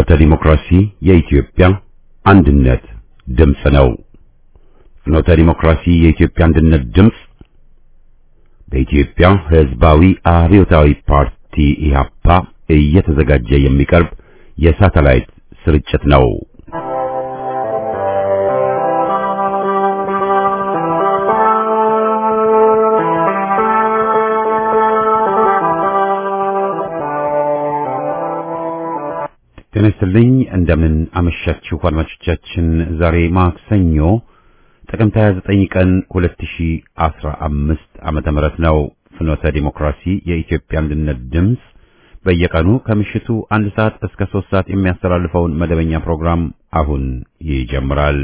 ፍኖተ ዲሞክራሲ የኢትዮጵያ አንድነት ድምፅ ነው። ፍኖተ ዲሞክራሲ የኢትዮጵያ አንድነት ድምፅ በኢትዮጵያ ሕዝባዊ አብዮታዊ ፓርቲ ኢህአፓ እየተዘጋጀ የሚቀርብ የሳተላይት ስርጭት ነው። ጤና ይስጥልኝ። እንደምን አመሻችሁ አድማጮቻችን። ዛሬ ማክሰኞ ጥቅምት 29 ቀን 2015 ዓመተ ምህረት ነው። ፍኖተ ዲሞክራሲ የኢትዮጵያ አንድነት ድምፅ በየቀኑ ከምሽቱ አንድ ሰዓት እስከ ሶስት ሰዓት የሚያስተላልፈውን መደበኛ ፕሮግራም አሁን ይጀምራል።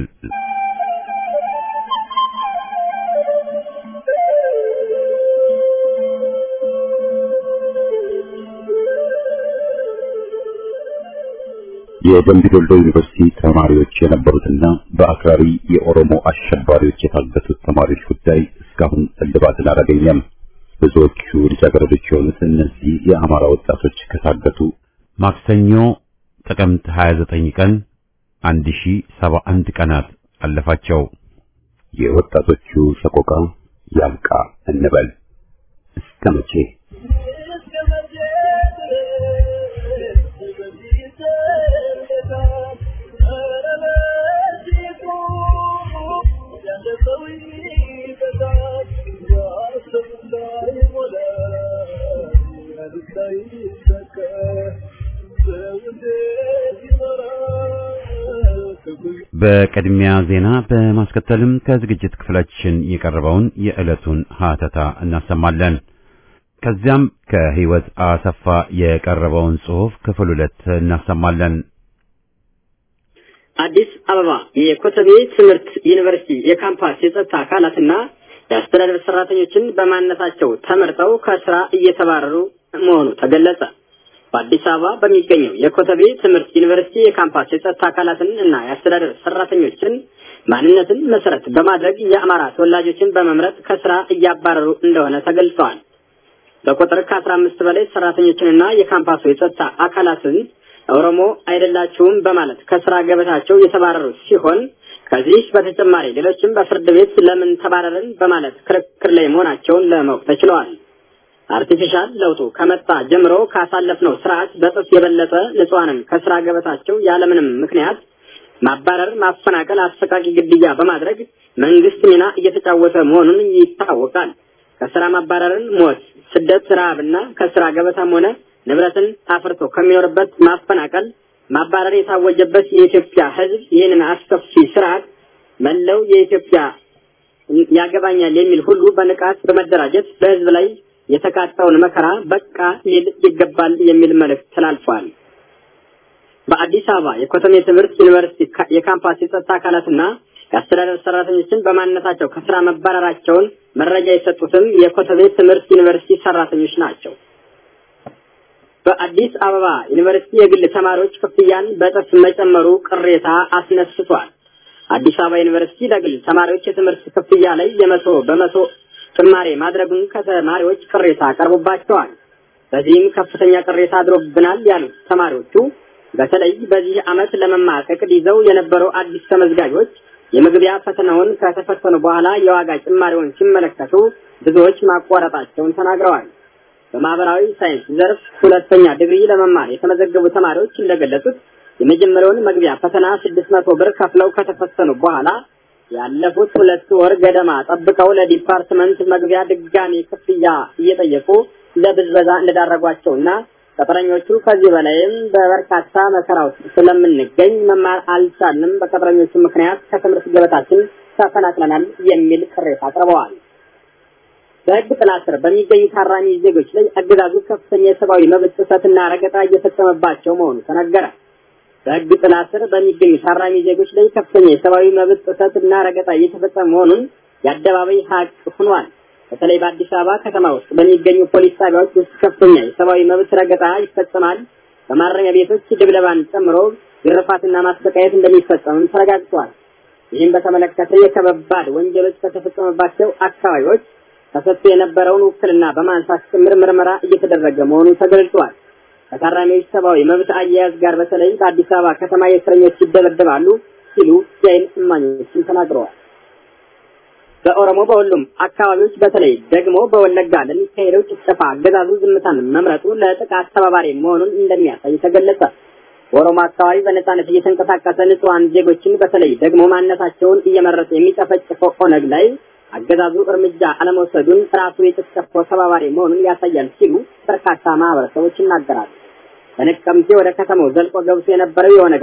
የደምቢ ዶሎ ዩኒቨርሲቲ ተማሪዎች የነበሩትና በአክራሪ የኦሮሞ አሸባሪዎች የታገቱት ተማሪዎች ጉዳይ እስካሁን እልባትን አላገኘም። ብዙዎቹ ልጃገረዶች የሆኑት እነዚህ የአማራ ወጣቶች ከታገቱ ማክሰኞ ጥቅምት 29 ቀን 1071 ቀናት አለፋቸው። የወጣቶቹ ሰቆቃ ያብቃ እንበል እስከ መቼ? በቅድሚያ ዜና በማስከተልም ከዝግጅት ክፍላችን የቀረበውን የዕለቱን ሀተታ እናሰማለን። ከዚያም ከህይወት አሰፋ የቀረበውን ጽሑፍ ክፍል ሁለት እናሰማለን። አዲስ አበባ የኮተቤ ትምህርት ዩኒቨርሲቲ የካምፓስ የጸጥታ አካላትና የአስተዳደር ሰራተኞችን በማንነታቸው ተመርጠው ከስራ እየተባረሩ መሆኑ ተገለጸ። በአዲስ አበባ በሚገኘው የኮተቤ ትምህርት ዩኒቨርሲቲ የካምፓስ የጸጥታ አካላትን እና የአስተዳደር ሰራተኞችን ማንነትን መሰረት በማድረግ የአማራ ተወላጆችን በመምረጥ ከስራ እያባረሩ እንደሆነ ተገልጸዋል። በቁጥር ከአስራ አምስት በላይ ሰራተኞችንና የካምፓሱ የጸጥታ አካላትን ኦሮሞ አይደላችሁም በማለት ከስራ ገበታቸው የተባረሩ ሲሆን ከዚህ በተጨማሪ ሌሎችም በፍርድ ቤት ለምን ተባረርን በማለት ክርክር ላይ መሆናቸውን ለማወቅ ተችለዋል። አርቲፊሻል ለውጡ ከመጣ ጀምሮ ካሳለፍነው ስርዓት በጥፍ የበለጠ ንጹሐንን ከስራ ገበታቸው ያለምንም ምክንያት ማባረር፣ ማፈናቀል፣ አሰቃቂ ግድያ በማድረግ መንግስት ሚና እየተጫወተ መሆኑን ይታወቃል። ከስራ ማባረርን፣ ሞት፣ ስደት፣ ረሃብና ከስራ ገበታም ሆነ ንብረትን አፍርቶ ከሚኖርበት ማፈናቀል፣ ማባረር የታወጀበት የኢትዮጵያ ሕዝብ ይህንን አስከፊ ስርዓት መለው የኢትዮጵያ ያገባኛል የሚል ሁሉ በንቃት በመደራጀት በህዝብ ላይ የተቃጣውን መከራ በቃ ሊል ይገባል የሚል መልእክት ተላልፏል። በአዲስ አበባ የኮተሜ ትምህርት ዩኒቨርሲቲ የካምፓስ የጸጥታ አካላትና የአስተዳደር ሰራተኞችን በማንነታቸው ከስራ መባረራቸውን መረጃ የሰጡትም የኮተቤ ትምህርት ዩኒቨርሲቲ ሰራተኞች ናቸው። በአዲስ አበባ ዩኒቨርሲቲ የግል ተማሪዎች ክፍያን በጥፍ መጨመሩ ቅሬታ አስነስቷል። አዲስ አበባ ዩኒቨርሲቲ ለግል ተማሪዎች የትምህርት ክፍያ ላይ የመቶ በመቶ ጭማሬ ማድረጉን ከተማሪዎች ቅሬታ ቀርቦባቸዋል። በዚህም ከፍተኛ ቅሬታ አድሮብናል ያሉት ተማሪዎቹ በተለይ በዚህ ዓመት ለመማር እቅድ ይዘው የነበሩ አዲስ ተመዝጋቢዎች የመግቢያ ፈተናውን ከተፈተኑ በኋላ የዋጋ ጭማሪውን ሲመለከቱ ብዙዎች ማቋረጣቸውን ተናግረዋል። በማህበራዊ ሳይንስ ዘርፍ ሁለተኛ ዲግሪ ለመማር የተመዘገቡ ተማሪዎች እንደገለጹት የመጀመሪያውን መግቢያ ፈተና ስድስት መቶ ብር ከፍለው ከተፈተኑ በኋላ ያለፉት ሁለት ወር ገደማ ጠብቀው ለዲፓርትመንት መግቢያ ድጋሚ ክፍያ እየጠየቁ ለብዝበዛ እንደዳረጓቸውና ቅጥረኞቹ ከዚህ በላይም በበርካታ መከራ ውስጥ ስለምንገኝ መማር አልቻልንም፣ በቅጥረኞቹ ምክንያት ከትምህርት ገበታችን ተፈናቅለናል የሚል ቅሬታ አቅርበዋል። በሕግ ጥላ ስር በሚገኙ ታራሚ ዜጎች ላይ አገዛዙ ከፍተኛ የሰብአዊ መብት ጥሰትና ረገጣ እየፈጸመባቸው መሆኑ ተነገረ። በሕግ ጥላ ስር በሚገኙ ታራሚ ዜጎች ላይ ከፍተኛ የሰብአዊ መብት ጥሰትና ረገጣ እየተፈጸመ መሆኑን የአደባባይ ሀቅ ሆኗል። በተለይ በአዲስ አበባ ከተማ ውስጥ በሚገኙ ፖሊስ ጣቢያዎች ውስጥ ከፍተኛ የሰብአዊ መብት ረገጣ ይፈጸማል። በማረሚያ ቤቶች ድብደባን ጨምሮ ግርፋትና ማሰቃየት እንደሚፈጸምም ተረጋግጧል። ይህም በተመለከተ የከባድ ወንጀሎች ከተፈጸመባቸው አካባቢዎች ተሰጥቶ የነበረውን ውክልና በማንሳት ጭምር ምርመራ እየተደረገ መሆኑ ተገልጿል። ከታራሚዎች ሰብአዊ መብት አያያዝ ጋር በተለይ በአዲስ አበባ ከተማ የእስረኞች ይደበደባሉ ሲሉ የዓይን እማኞችን ተናግረዋል። በኦሮሞ በሁሉም አካባቢዎች በተለይ ደግሞ በወለጋ ለሚካሄደው ጭፍጨፋ አገዛዙ ዝምታን መምረጡ ለጥቃት ተባባሪ መሆኑን እንደሚያሳይ ተገለጸ። በኦሮሞ አካባቢ በነጻነት እየተንቀሳቀሰ ንጹሐን ዜጎችን በተለይ ደግሞ ማንነታቸውን እየመረጠ የሚጨፈጭፈው ኦነግ ላይ አገዛዙ እርምጃ አለመውሰዱን ራሱ የጭፍጨፋው ተባባሪ መሆኑን ያሳያል ሲሉ በርካታ ማህበረሰቦች ይናገራሉ። በነቀምቴ ወደ ከተማው ዘልቆ ገብቶ የነበረው የኦነግ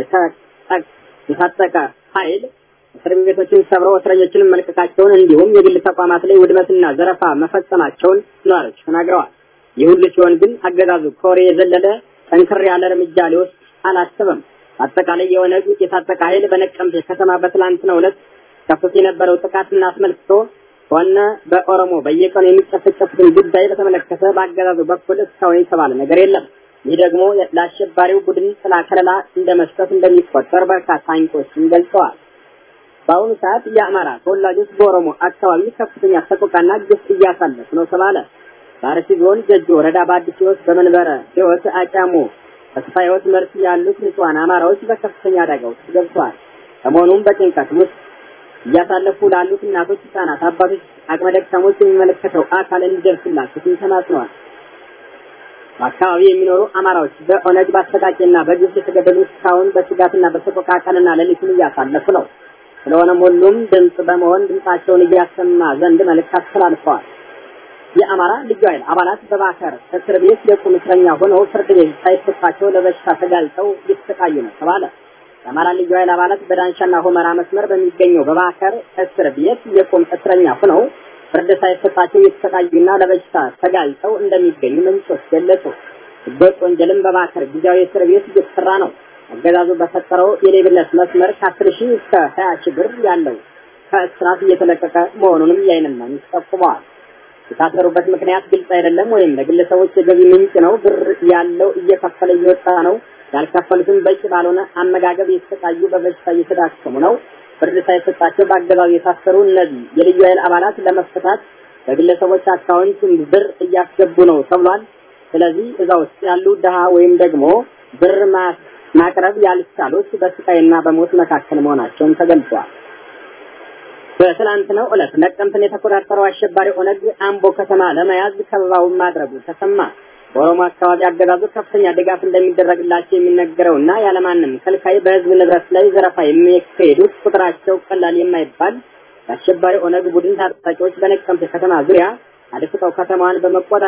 የታጠቀ ኃይል እስር ቤቶችን ሰብረው እስረኞችን መልቀቃቸውን እንዲሁም የግል ተቋማት ላይ ውድመትና ዘረፋ መፈጸማቸውን ነዋሪዎች ተናግረዋል። ይህ ሁሉ ሲሆን ግን አገዛዙ ከወሬ የዘለለ ጠንከር ያለ እርምጃ ሊወስድ አላሰበም። አጠቃላይ የኦነግ የታጠቀ ኃይል በነቀምቴ ከተማ በትላንትናው ዕለት ከፍቶ የነበረው ጥቃትን አስመልክቶ ሆነ በኦሮሞ በየቀኑ የሚጨፈጨፉትን ጉዳይ በተመለከተ በአገዛዙ በኩል እስካሁን የተባለ ነገር የለም። ይህ ደግሞ ለአሸባሪው ቡድን ጥላ ከለላ እንደ መስጠት እንደሚቆጠር በርካታ አንቂዎችን ገልጸዋል። በአሁኑ ሰዓት የአማራ ተወላጆች በኦሮሞ አካባቢ ከፍተኛ ሰቆቃና ግፍ እያሳለፉ ነው ተባለ። በአርሲ ዞን ጀጆ ወረዳ በአዲስ ሕይወት በመንበረ ሕይወት አጫሞ ተስፋ ሕይወት መርሲ ያሉት ንጹሐን አማራዎች በከፍተኛ አደጋ ውስጥ ገብተዋል። ከመሆኑም በጭንቀት ውስጥ እያሳለፉ ላሉት እናቶች፣ ህጻናት፣ አባቶች፣ አቅመ ደካሞች የሚመለከተው አካል እንዲደርስላቸው ተማጽነዋል። በአካባቢ የሚኖሩ አማራዎች በኦነግ በአሰቃቂና በግፍ የተገደሉ እስካሁን በስጋትና በሰቆቃ ቀንና ሌሊቱን እያሳለፉ ነው። ስለሆነም ሁሉም ድምፅ በመሆን ድምፃቸውን እያሰማ ዘንድ መልእክት አስተላልፈዋል። የአማራ ልዩ ኃይል አባላት በባከር እስር ቤት የቁም እስረኛ ሆነው ፍርድ ቤት ሳይሰጣቸው ለበሽታ ተጋልጠው እየተሰቃዩ ነው ተባለ። የአማራ ልዩ ኃይል አባላት በዳንሻና ሁመራ መስመር በሚገኘው በባከር እስር ቤት የቁም እስረኛ ሆነው ፍርድ ሳይሰጣቸው እየተሰቃዩና ለበሽታ ተጋልጠው እንደሚገኙ ምንጮች ገለጹ። ህገወጥ ወንጀልም በባከር ጊዜያዊ እስር ቤት እየተሰራ ነው። አገዛዙ በፈጠረው የሌብነት መስመር ከአስር ሺህ እስከ ሀያ ሺህ ብር ያለው ከእስራት እየተለቀቀ መሆኑንም የዓይን እማኞች ጠቁመዋል። የታሰሩበት ምክንያት ግልጽ አይደለም፣ ወይም ለግለሰቦች የገቢ ምንጭ ነው። ብር ያለው እየከፈለ እየወጣ ነው። ያልከፈሉትም በቂ ባልሆነ አመጋገብ የተሰቃዩ በበሽታ እየተዳከሙ ነው። ፍርድ ሳይሰጣቸው በአገዛዙ የታሰሩ እነዚህ የልዩ ኃይል አባላት ለመፈታት በግለሰቦች አካውንት ብር እያስገቡ ነው ተብሏል። ስለዚህ እዛ ውስጥ ያሉ ድሃ ወይም ደግሞ ብር ማቅረብ ያልቻሉት በስቃይና በሞት መካከል መሆናቸውን ተገልጿል። በትላንትናው ዕለት ነቀምትን የተቆጣጠረው አሸባሪ ኦነግ አምቦ ከተማ ለመያዝ ከበባውን ማድረጉ ተሰማ። በኦሮሞ አካባቢ አገዛዙ ከፍተኛ ድጋፍ እንደሚደረግላቸው የሚነገረውና ያለማንም ከልካይ በህዝብ ንብረት ላይ ዘረፋ የሚካሄዱት ቁጥራቸው ቀላል የማይባል የአሸባሪ ኦነግ ቡድን ታጣቂዎች በነቀምት ከተማ ዙሪያ አድፍጠው ከተማዋን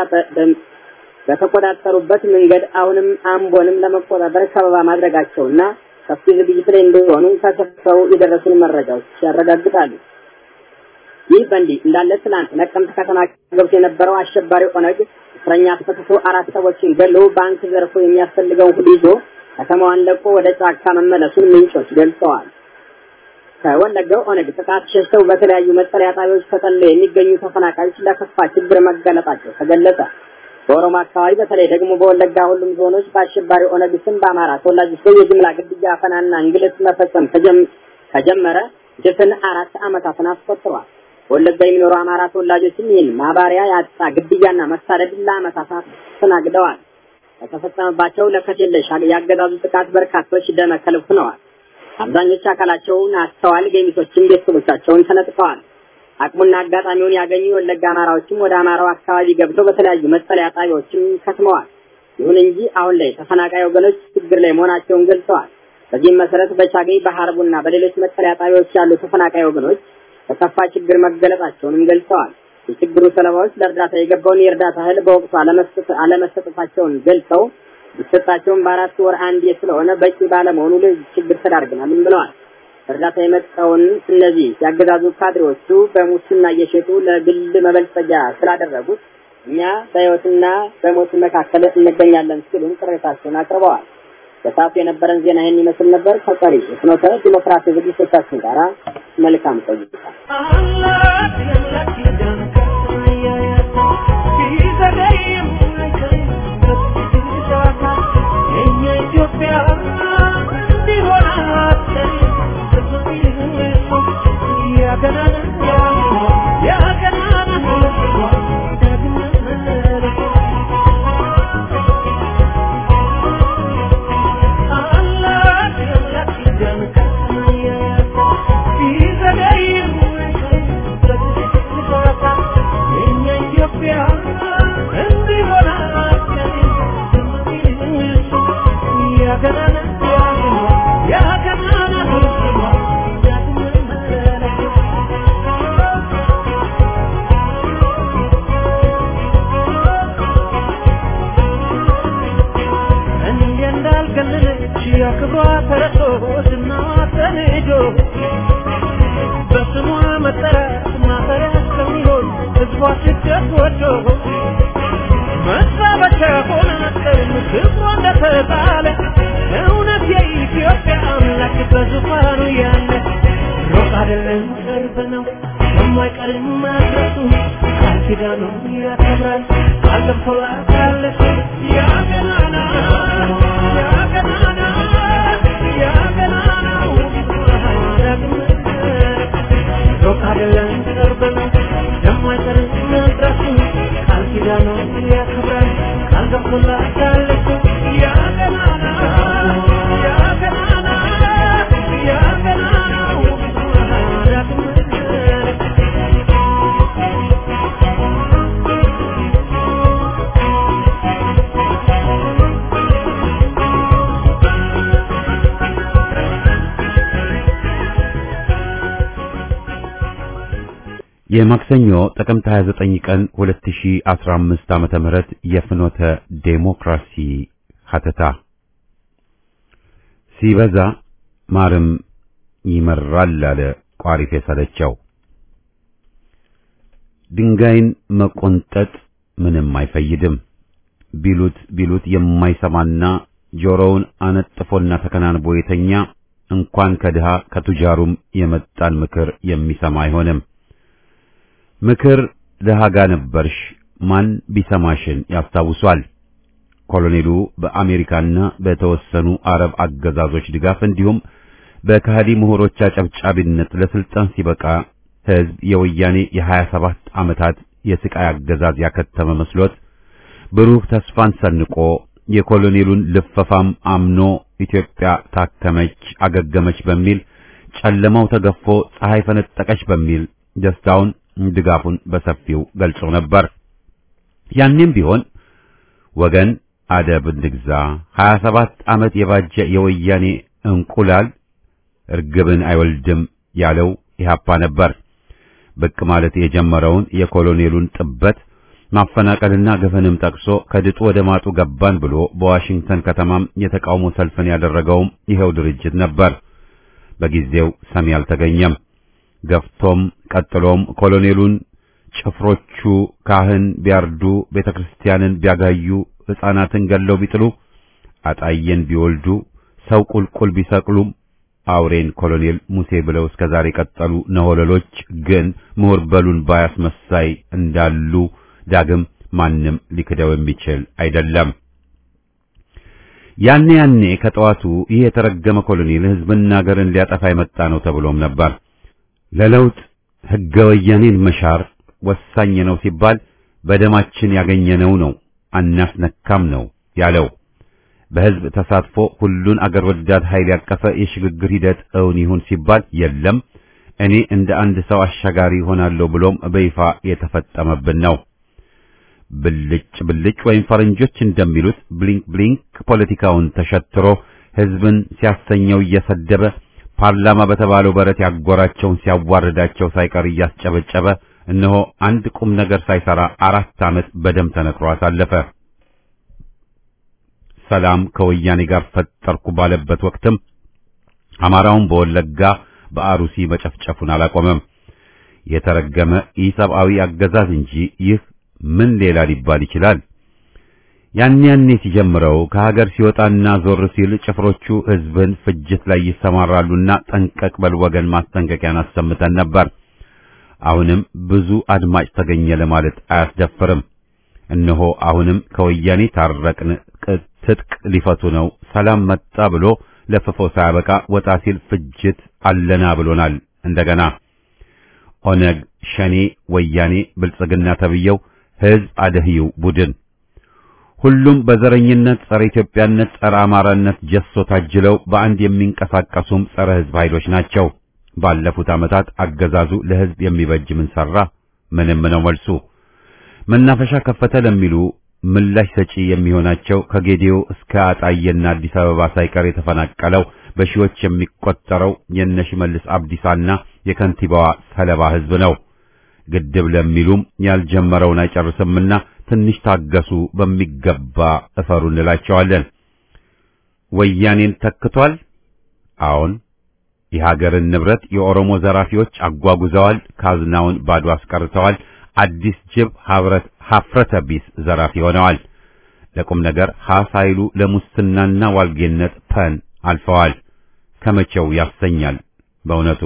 በተቆጣጠሩበት መንገድ አሁንም አምቦንም ለመቆጣጠር ከበባ ማድረጋቸውና ሰፊ ዝግጅት ላይ እንደሆኑ ከስፍራው የደረሱን መረጃዎች ያረጋግጣሉ። ይህ በእንዲህ እንዳለ ትናንት ነቀምት ከተማ ገብቶ የነበረው አሸባሪ ኦነግ እስረኛ አስፈትቶ አራት ሰዎችን ገሎ ባንክ ዘርፎ የሚያስፈልገውን ሁሉ ይዞ ከተማዋን ለቆ ወደ ጫካ መመለሱን ምንጮች ገልጸዋል። ከወለጋው ኦነግ ጥቃት ሸሽተው በተለያዩ መጠለያ ጣቢያዎች ተጠልለው የሚገኙ ተፈናቃዮች ለከፋ ችግር መጋለጣቸው ተገለጸ። በኦሮሞ አካባቢ በተለይ ደግሞ በወለጋ ሁሉም ዞኖች በአሸባሪ ኦነግ ስም በአማራ ተወላጆች ላይ የጅምላ ግድያ፣ አፈናና እንግልት መፈጸም ከጀመረ ድፍን አራት ዓመታትን አስቆጥሯል። በወለጋ የሚኖሩ አማራ ተወላጆችም ይህን ማባሪያ ያጣ ግድያና መሳደድ ለዓመታት አስተናግደዋል። በተፈጸመባቸው ለከት የለሽ ያገዛዙ ጥቃት በርካቶች ደመ ከልብ ሆነዋል። አብዛኞቹ አካላቸውን አጥተዋል። ገሚሶችም ቤተሰቦቻቸውን ተነጥቀዋል። አቅሙና አጋጣሚውን ያገኙ የወለጋ አማራዎችም ወደ አማራው አካባቢ ገብተው በተለያዩ መጠለያ ጣቢያዎችም ከትመዋል። ይሁን እንጂ አሁን ላይ ተፈናቃይ ወገኖች ችግር ላይ መሆናቸውን ገልጸዋል። በዚህም መሰረት በቻገኝ በሐርቡና በሌሎች መጠለያ ጣቢያዎች ያሉ ተፈናቃይ ወገኖች በከፋ ችግር መገለጣቸውንም ገልጸዋል። የችግሩ ሰለባዎች ለእርዳታ የገባውን የእርዳታ እህል በወቅቱ አለመሰጠታቸውን ገልጸው ቢሰጣቸውም በአራት ወር አንዴ ስለሆነ በቂ ባለመሆኑ ለዚህ ችግር ተዳርገናልም ብለዋል። እርዳታ የመጣውን እነዚህ ያገዛዙ ካድሬዎቹ በሙስና እየሸጡ ለግል መበልጸጊያ ስላደረጉት እኛ በሕይወትና በሞት መካከል እንገኛለን ሲሉም ቅሬታቸውን አቅርበዋል። በሰዓቱ የነበረን ዜና ይህን ይመስል ነበር። ከቀሪ የፍኖተ ዲሞክራሲ ዝግጅቶቻችን ጋር መልካም ቆይታ። ክብሯ ተረሶ ዝናዋ ተንጆ በስሟ መጠራት ማፈሪያ እስከሚሆን ሕዝቧ ስደት ወዶ መሳበቻ ሆነ መስቀል ክብሯ እንደተጣለ እውነት የኢትዮጵያ አምላክ በዙፋኑ ያለ ሩቅ አይደለም ቅርብ ነው የማይቀርም መድረሱ ቃል ኪዳኑን ያከብራል ቃል ገብቶላታል እሱ ያ ገናና ያ ገናና ያ ገናናው ዳግም ሩቅ አይደለም ቅርብ ነው የማይቀርም መድረሱ ቃል ኪዳኑን ያከብራል ቃል ገብቶላታል እሱ ያ ገናና ያ ገናና ያ ገናናው ዳግም የማክሰኞ ጥቅምት 29 ቀን 2015 ዓመተ ምህረት የፍኖተ ዴሞክራሲ ሀተታ ሲበዛ ማርም ይመራል አለ ቋሪፍ የሰለቸው። ድንጋይን መቆንጠጥ ምንም አይፈይድም ቢሉት ቢሉት የማይሰማና ጆሮውን አነጥፎና ተከናንቦ የተኛ እንኳን ከድሃ ከቱጃሩም የመጣን ምክር የሚሰማ አይሆንም። ምክር ድሃ ጋ ነበርሽ ማን ቢሰማሽን ያስታውሷል። ኮሎኔሉ በአሜሪካና በተወሰኑ አረብ አገዛዞች ድጋፍ እንዲሁም በካህዲ ምሁሮች አጨብጫቢነት ለስልጣን ሲበቃ ሕዝብ የወያኔ የሀያ ሰባት ዓመታት የስቃይ አገዛዝ ያከተመ መስሎት ብሩህ ተስፋን ሰንቆ የኮሎኔሉን ልፈፋም አምኖ ኢትዮጵያ ታከመች፣ አገገመች በሚል ጨለማው ተገፎ ፀሐይ ፈነጠቀች በሚል ደስታውን ድጋፉን በሰፊው ገልጾ ነበር። ያኔም ቢሆን ወገን አደብ እንግዛ፣ 27 ዓመት የባጀ የወያኔ እንቁላል እርግብን አይወልድም ያለው ኢህአፓ ነበር። ብቅ ማለት የጀመረውን የኮሎኔሉን ጥበት ማፈናቀልና ግፍንም ጠቅሶ ከድጡ ወደ ማጡ ገባን ብሎ በዋሽንግተን ከተማም የተቃውሞ ሰልፍን ያደረገውም ይኸው ድርጅት ነበር። በጊዜው ሰሚ አልተገኘም። ገፍቶም ቀጥሎም ኮሎኔሉን ጭፍሮቹ ካህን ቢያርዱ፣ ቤተክርስቲያንን ቢያጋዩ፣ ሕፃናትን ገለው ቢጥሉ፣ አጣየን ቢወልዱ፣ ሰው ቁልቁል ቢሰቅሉም አውሬን ኮሎኔል ሙሴ ብለው እስከ ዛሬ ቀጠሉ ነሆለሎች ግን ምሁር በሉን ባያስመሳይ እንዳሉ ዳግም ማንም ሊክደው የሚችል አይደለም። ያኔ ያኔ ከጠዋቱ ይህ የተረገመ ኮሎኔል ሕዝብና ሀገርን ሊያጠፋ የመጣ ነው ተብሎም ነበር። ለለውጥ ሕገ ወያኔን መሻር ወሳኝ ነው ሲባል በደማችን ያገኘነው ነው አናስነካም ነው ያለው። በሕዝብ ተሳትፎ ሁሉን አገር ወዳድ ኃይል ያቀፈ የሽግግር ሂደት እውን ይሁን ሲባል የለም እኔ እንደ አንድ ሰው አሻጋሪ ሆናለሁ ብሎም በይፋ የተፈጠመብን ነው። ብልጭ ብልጭ ወይም ፈረንጆች እንደሚሉት ብሊንክ ብሊንክ ፖለቲካውን ተሸትሮ ሕዝብን ሲያሰኘው እየሰደበ ፓርላማ በተባለው በረት ያጎራቸውን ሲያዋርዳቸው ሳይቀር እያስጨበጨበ እነሆ አንድ ቁም ነገር ሳይሰራ አራት ዓመት በደም ተነክሮ አሳለፈ። ሰላም ከወያኔ ጋር ፈጠርኩ ባለበት ወቅትም አማራውን በወለጋ በአሩሲ መጨፍጨፉን አላቆመም። የተረገመ ኢሰብአዊ አገዛዝ እንጂ ይህ ምን ሌላ ሊባል ይችላል? ያን ያኔ ሲጀምረው ከሀገር ሲወጣና ዞር ሲል ጭፍሮቹ ሕዝብን ፍጅት ላይ ይሰማራሉና ጠንቀቅ በል ወገን ማስጠንቀቂያን አሰምተን ነበር። አሁንም ብዙ አድማጭ ተገኘ ለማለት አያስደፍርም። እነሆ አሁንም ከወያኔ ታረቅን፣ ትጥቅ ሊፈቱ ነው፣ ሰላም መጣ ብሎ ለፍፎ ሳያበቃ ወጣ ሲል ፍጅት አለና ብሎናል። እንደገና ኦነግ፣ ሸኔ፣ ወያኔ፣ ብልጽግና ተብየው ሕዝብ አደህዩ ቡድን ሁሉም በዘረኝነት ጸረ ኢትዮጵያነት፣ ጸረ አማራነት ጀሶ ታጅለው በአንድ የሚንቀሳቀሱም ጸረ ሕዝብ ኃይሎች ናቸው። ባለፉት ዓመታት አገዛዙ ለሕዝብ የሚበጅ ምን ሰራ? ምንም ነው መልሱ። መናፈሻ ከፈተ ለሚሉ ምላሽ ሰጪ የሚሆናቸው ከጌዲዮ እስከ አጣየና አዲስ አበባ ሳይቀር የተፈናቀለው በሺዎች የሚቆጠረው የነሽመልስ አብዲሳና የከንቲባዋ ሰለባ ሕዝብ ነው። ግድብ ለሚሉም ያልጀመረውን አይጨርስምና ትንሽ ታገሱ፣ በሚገባ እፈሩ እንላቸዋለን። ወያኔን ተክቷል? አዎን። የሀገርን ንብረት የኦሮሞ ዘራፊዎች አጓጉዘዋል፣ ካዝናውን ባዶ አስቀርተዋል። አዲስ ጅብ ሀብረት ሀፍረተ ቢስ ዘራፊ ሆነዋል። ለቁም ነገር ሀ ሳይሉ ለሙስናና ዋልጌነት ፐን አልፈዋል። ከመቼው ያሰኛል በእውነቱ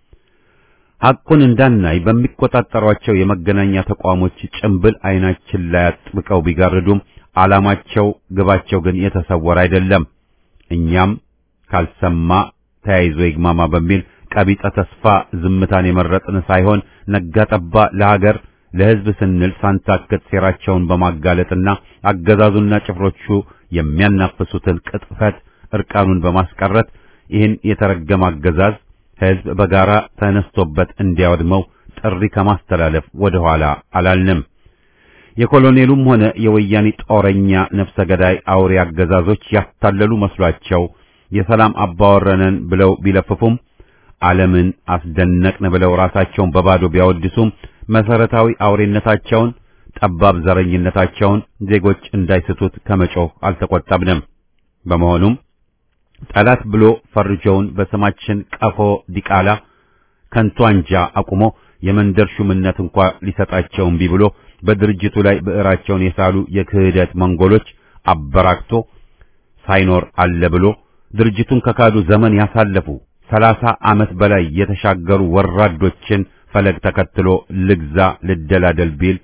ሐቁን እንዳናይ በሚቆጣጠሯቸው የመገናኛ ተቋሞች ጭምብል አይናችን ላይ አጥብቀው ቢጋርዱም ዓላማቸው ግባቸው ግን የተሰወረ አይደለም። እኛም ካልሰማ ተያይዞ ይግማማ በሚል ቀቢጸ ተስፋ ዝምታን የመረጥን ሳይሆን ነጋ ጠባ ለሀገር ለሕዝብ ስንል ሳንታክት ሴራቸውን በማጋለጥና አገዛዙና ጭፍሮቹ የሚያናፍሱትን ቅጥፈት እርቃኑን በማስቀረት ይህን የተረገመ አገዛዝ ሕዝብ በጋራ ተነስቶበት እንዲያወድመው ጥሪ ከማስተላለፍ ወደ ኋላ አላልንም። የኮሎኔሉም ሆነ የወያኔ ጦረኛ ነፍሰ ገዳይ አውሬ አገዛዞች ያታለሉ መስሏቸው የሰላም አባወረነን ብለው ቢለፍፉም ዓለምን አስደነቅን ብለው ራሳቸውን በባዶ ቢያወድሱም መሰረታዊ አውሬነታቸውን፣ ጠባብ ዘረኝነታቸውን ዜጎች እንዳይስቱት ከመጮህ አልተቆጠብንም። በመሆኑም ጠላት ብሎ ፈርጆውን በስማችን ቀፎ ዲቃላ ከንቱ አንጃ አቁሞ የመንደር ሹምነት እንኳ ሊሰጣቸው እምቢ ብሎ በድርጅቱ ላይ ብዕራቸውን የሳሉ የክህደት መንጎሎች አበራክቶ ሳይኖር አለ ብሎ ድርጅቱን ከካዱ ዘመን ያሳለፉ ሰላሳ ዓመት በላይ የተሻገሩ ወራዶችን ፈለግ ተከትሎ ልግዛ ልደላደል ቢል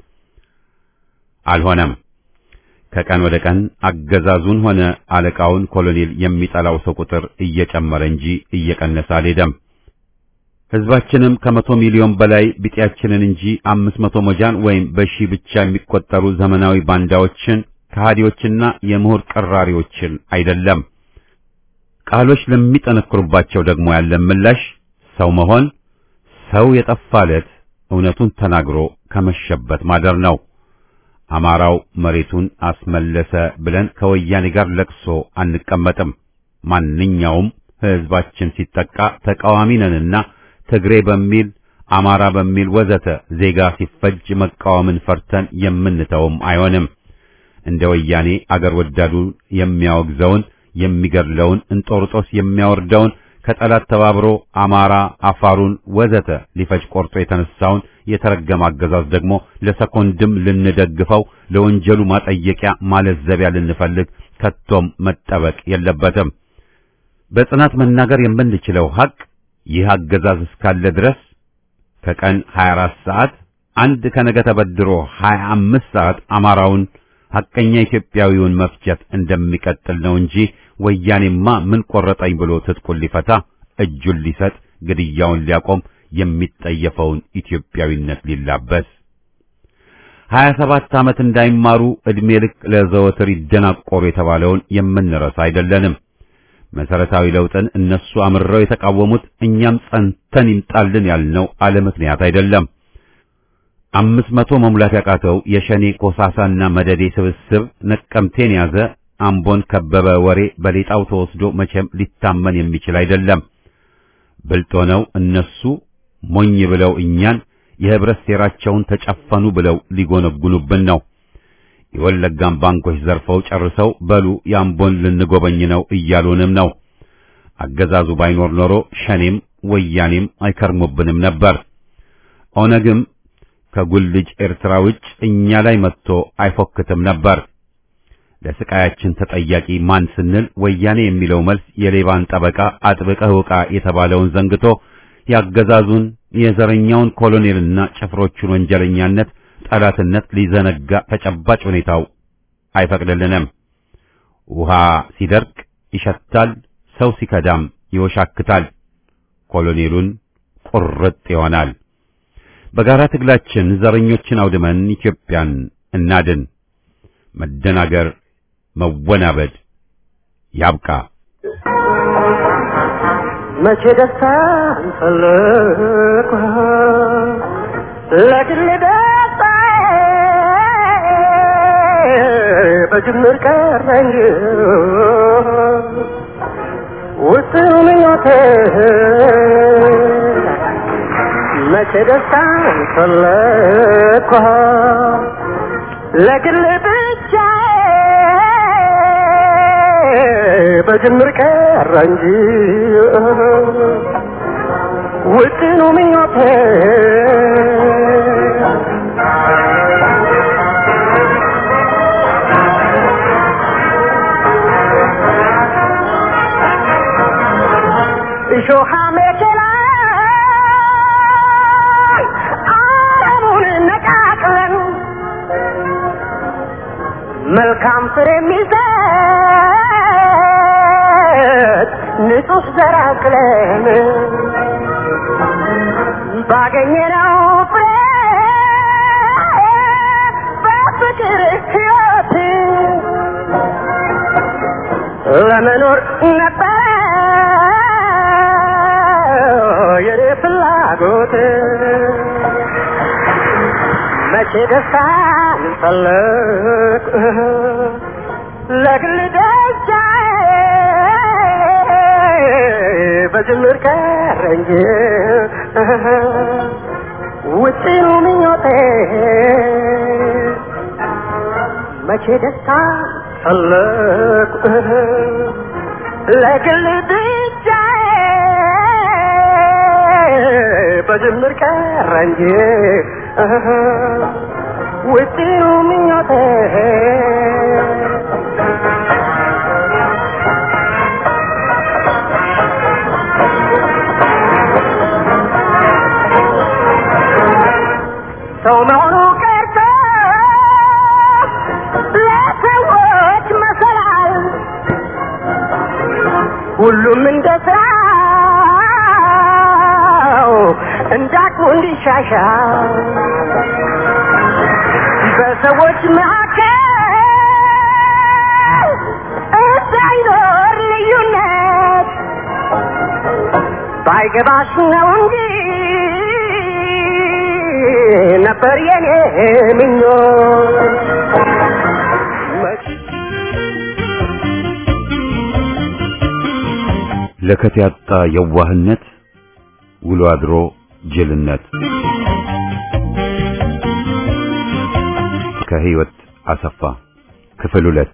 አልሆነም። ከቀን ወደ ቀን አገዛዙን ሆነ አለቃውን ኮሎኔል የሚጠላው ሰው ቁጥር እየጨመረ እንጂ እየቀነሰ አልሄደም። ሕዝባችንም ከመቶ ሚሊዮን በላይ ቢጤያችንን እንጂ አምስት መቶ ሞጃን ወይም በሺህ ብቻ የሚቆጠሩ ዘመናዊ ባንዳዎችን ከሃዲዎችና የምሁር ቀራሪዎችን አይደለም። ቃሎች ለሚጠነክሩባቸው ደግሞ ያለን ምላሽ ሰው መሆን ሰው የጠፋለት እውነቱን ተናግሮ ከመሸበት ማደር ነው። አማራው መሬቱን አስመለሰ ብለን ከወያኔ ጋር ለቅሶ አንቀመጥም። ማንኛውም ሕዝባችን ሲጠቃ ተቃዋሚ ነንና ትግሬ በሚል አማራ በሚል ወዘተ ዜጋ ሲፈጅ መቃወምን ፈርተን የምንተውም አይሆንም። እንደ ወያኔ አገር ወዳዱን የሚያወግዘውን የሚገድለውን እንጦርጦስ የሚያወርደውን ከጠላት ተባብሮ አማራ አፋሩን ወዘተ ሊፈጅ ቆርጦ የተነሳውን የተረገመ አገዛዝ ደግሞ ለሰኮንድም ልንደግፈው ለወንጀሉ ማጠየቂያ ማለዘቢያ ልንፈልግ ከቶም መጠበቅ የለበትም። በጽናት መናገር የምንችለው ሐቅ ይህ አገዛዝ እስካለ ድረስ ከቀን 24 ሰዓት አንድ ከነገ ተበድሮ 25 ሰዓት አማራውን ሐቀኛ ኢትዮጵያዊውን መፍጀት እንደሚቀጥል ነው እንጂ ወያኔማ ምን ቆረጠኝ ብሎ ትጥቁን ሊፈታ እጁን ሊሰጥ ግድያውን ሊያቆም የሚጠየፈውን ኢትዮጵያዊነት ሊላበስ ሀያ ሰባት ዓመት እንዳይማሩ ዕድሜ ልክ ለዘወትር ይደናቆሩ የተባለውን የምንረሳ አይደለንም። መሰረታዊ ለውጥን እነሱ አምርረው የተቃወሙት እኛም ጸንተን ይምጣልን ያልነው አለ ምክንያት አይደለም። አምስት መቶ መሙላት ያቃተው የሸኔ ኮሳሳና መደዴ ስብስብ ነቀምቴን ያዘ፣ አምቦን ከበበ ወሬ በሌጣው ተወስዶ መቼም ሊታመን የሚችል አይደለም። ብልጥ ሆነው እነሱ ሞኝ ብለው እኛን የህብረት ሴራቸውን ተጨፈኑ ብለው ሊጎነጉኑብን ነው። የወለጋን ባንኮች ዘርፈው ጨርሰው በሉ የአምቦን ልንጎበኝ ነው እያሉንም ነው። አገዛዙ ባይኖር ኖሮ ሸኔም ወያኔም አይከርሙብንም ነበር። ኦነግም ከጉልጅ ኤርትራ ውጭ እኛ ላይ መጥቶ አይፎክትም ነበር። ለስቃያችን ተጠያቂ ማን ስንል ወያኔ የሚለው መልስ የሌባን ጠበቃ አጥብቀህ ውቃ የተባለውን ዘንግቶ ያገዛዙን የዘረኛውን ኮሎኔልና ጭፍሮቹን ወንጀለኛነት ጠላትነት ሊዘነጋ ተጨባጭ ሁኔታው አይፈቅድልንም። ውሃ ሲደርቅ ይሸታል፣ ሰው ሲከዳም ይወሻክታል፣ ኮሎኔሉን ቁርጥ ይሆናል። በጋራ ትግላችን ዘረኞችን አውድመን ኢትዮጵያን እናድን። መደናገር፣ መወናበድ ያብቃ። መቼ ደስታ ፈለግኩ ለግል ደስታ በጅምር ቀረኝ ውስን ምኞቴ መቼ ደስታ ፈለግኩ ለግል ብቻ በጅምር ቀረ እንጂ ውጥኑ ምኞቴ እሾሃ መኬላ አረሙን ነቃቅለን መልካም ፍሬ የሚሰጥ ንጹህ ዘር አቅለን ባገኘነው ፍሬ በፍቅር ሕይወት ለመኖር ነበረ የኔ ፍላጎት መቼ ደስታን ፈለግ ለግል ደስታዬ በጅምር ቀረ እንጂ ውጪኑ ምኞቴ መቼ ደስታ ፈለግ ለግል ብቻዬ በጅምር ቀረ እንጂ ውጪኑ ምኞቴ ሰው መሆኑ ቀርቶ ለሰዎች መሰላል ሁሉም እንደ ስራው እንዳቅሙ እንዲሻሻል በሰዎች መካከል እንዳይኖር ልዩነት ባይገባሽ ነው እንጂ ነበር የኔ ምኞት ለከት ያጣ የዋህነት ውሎ አድሮ ጅልነት ከህይወት አሰፋ ክፍል ሁለት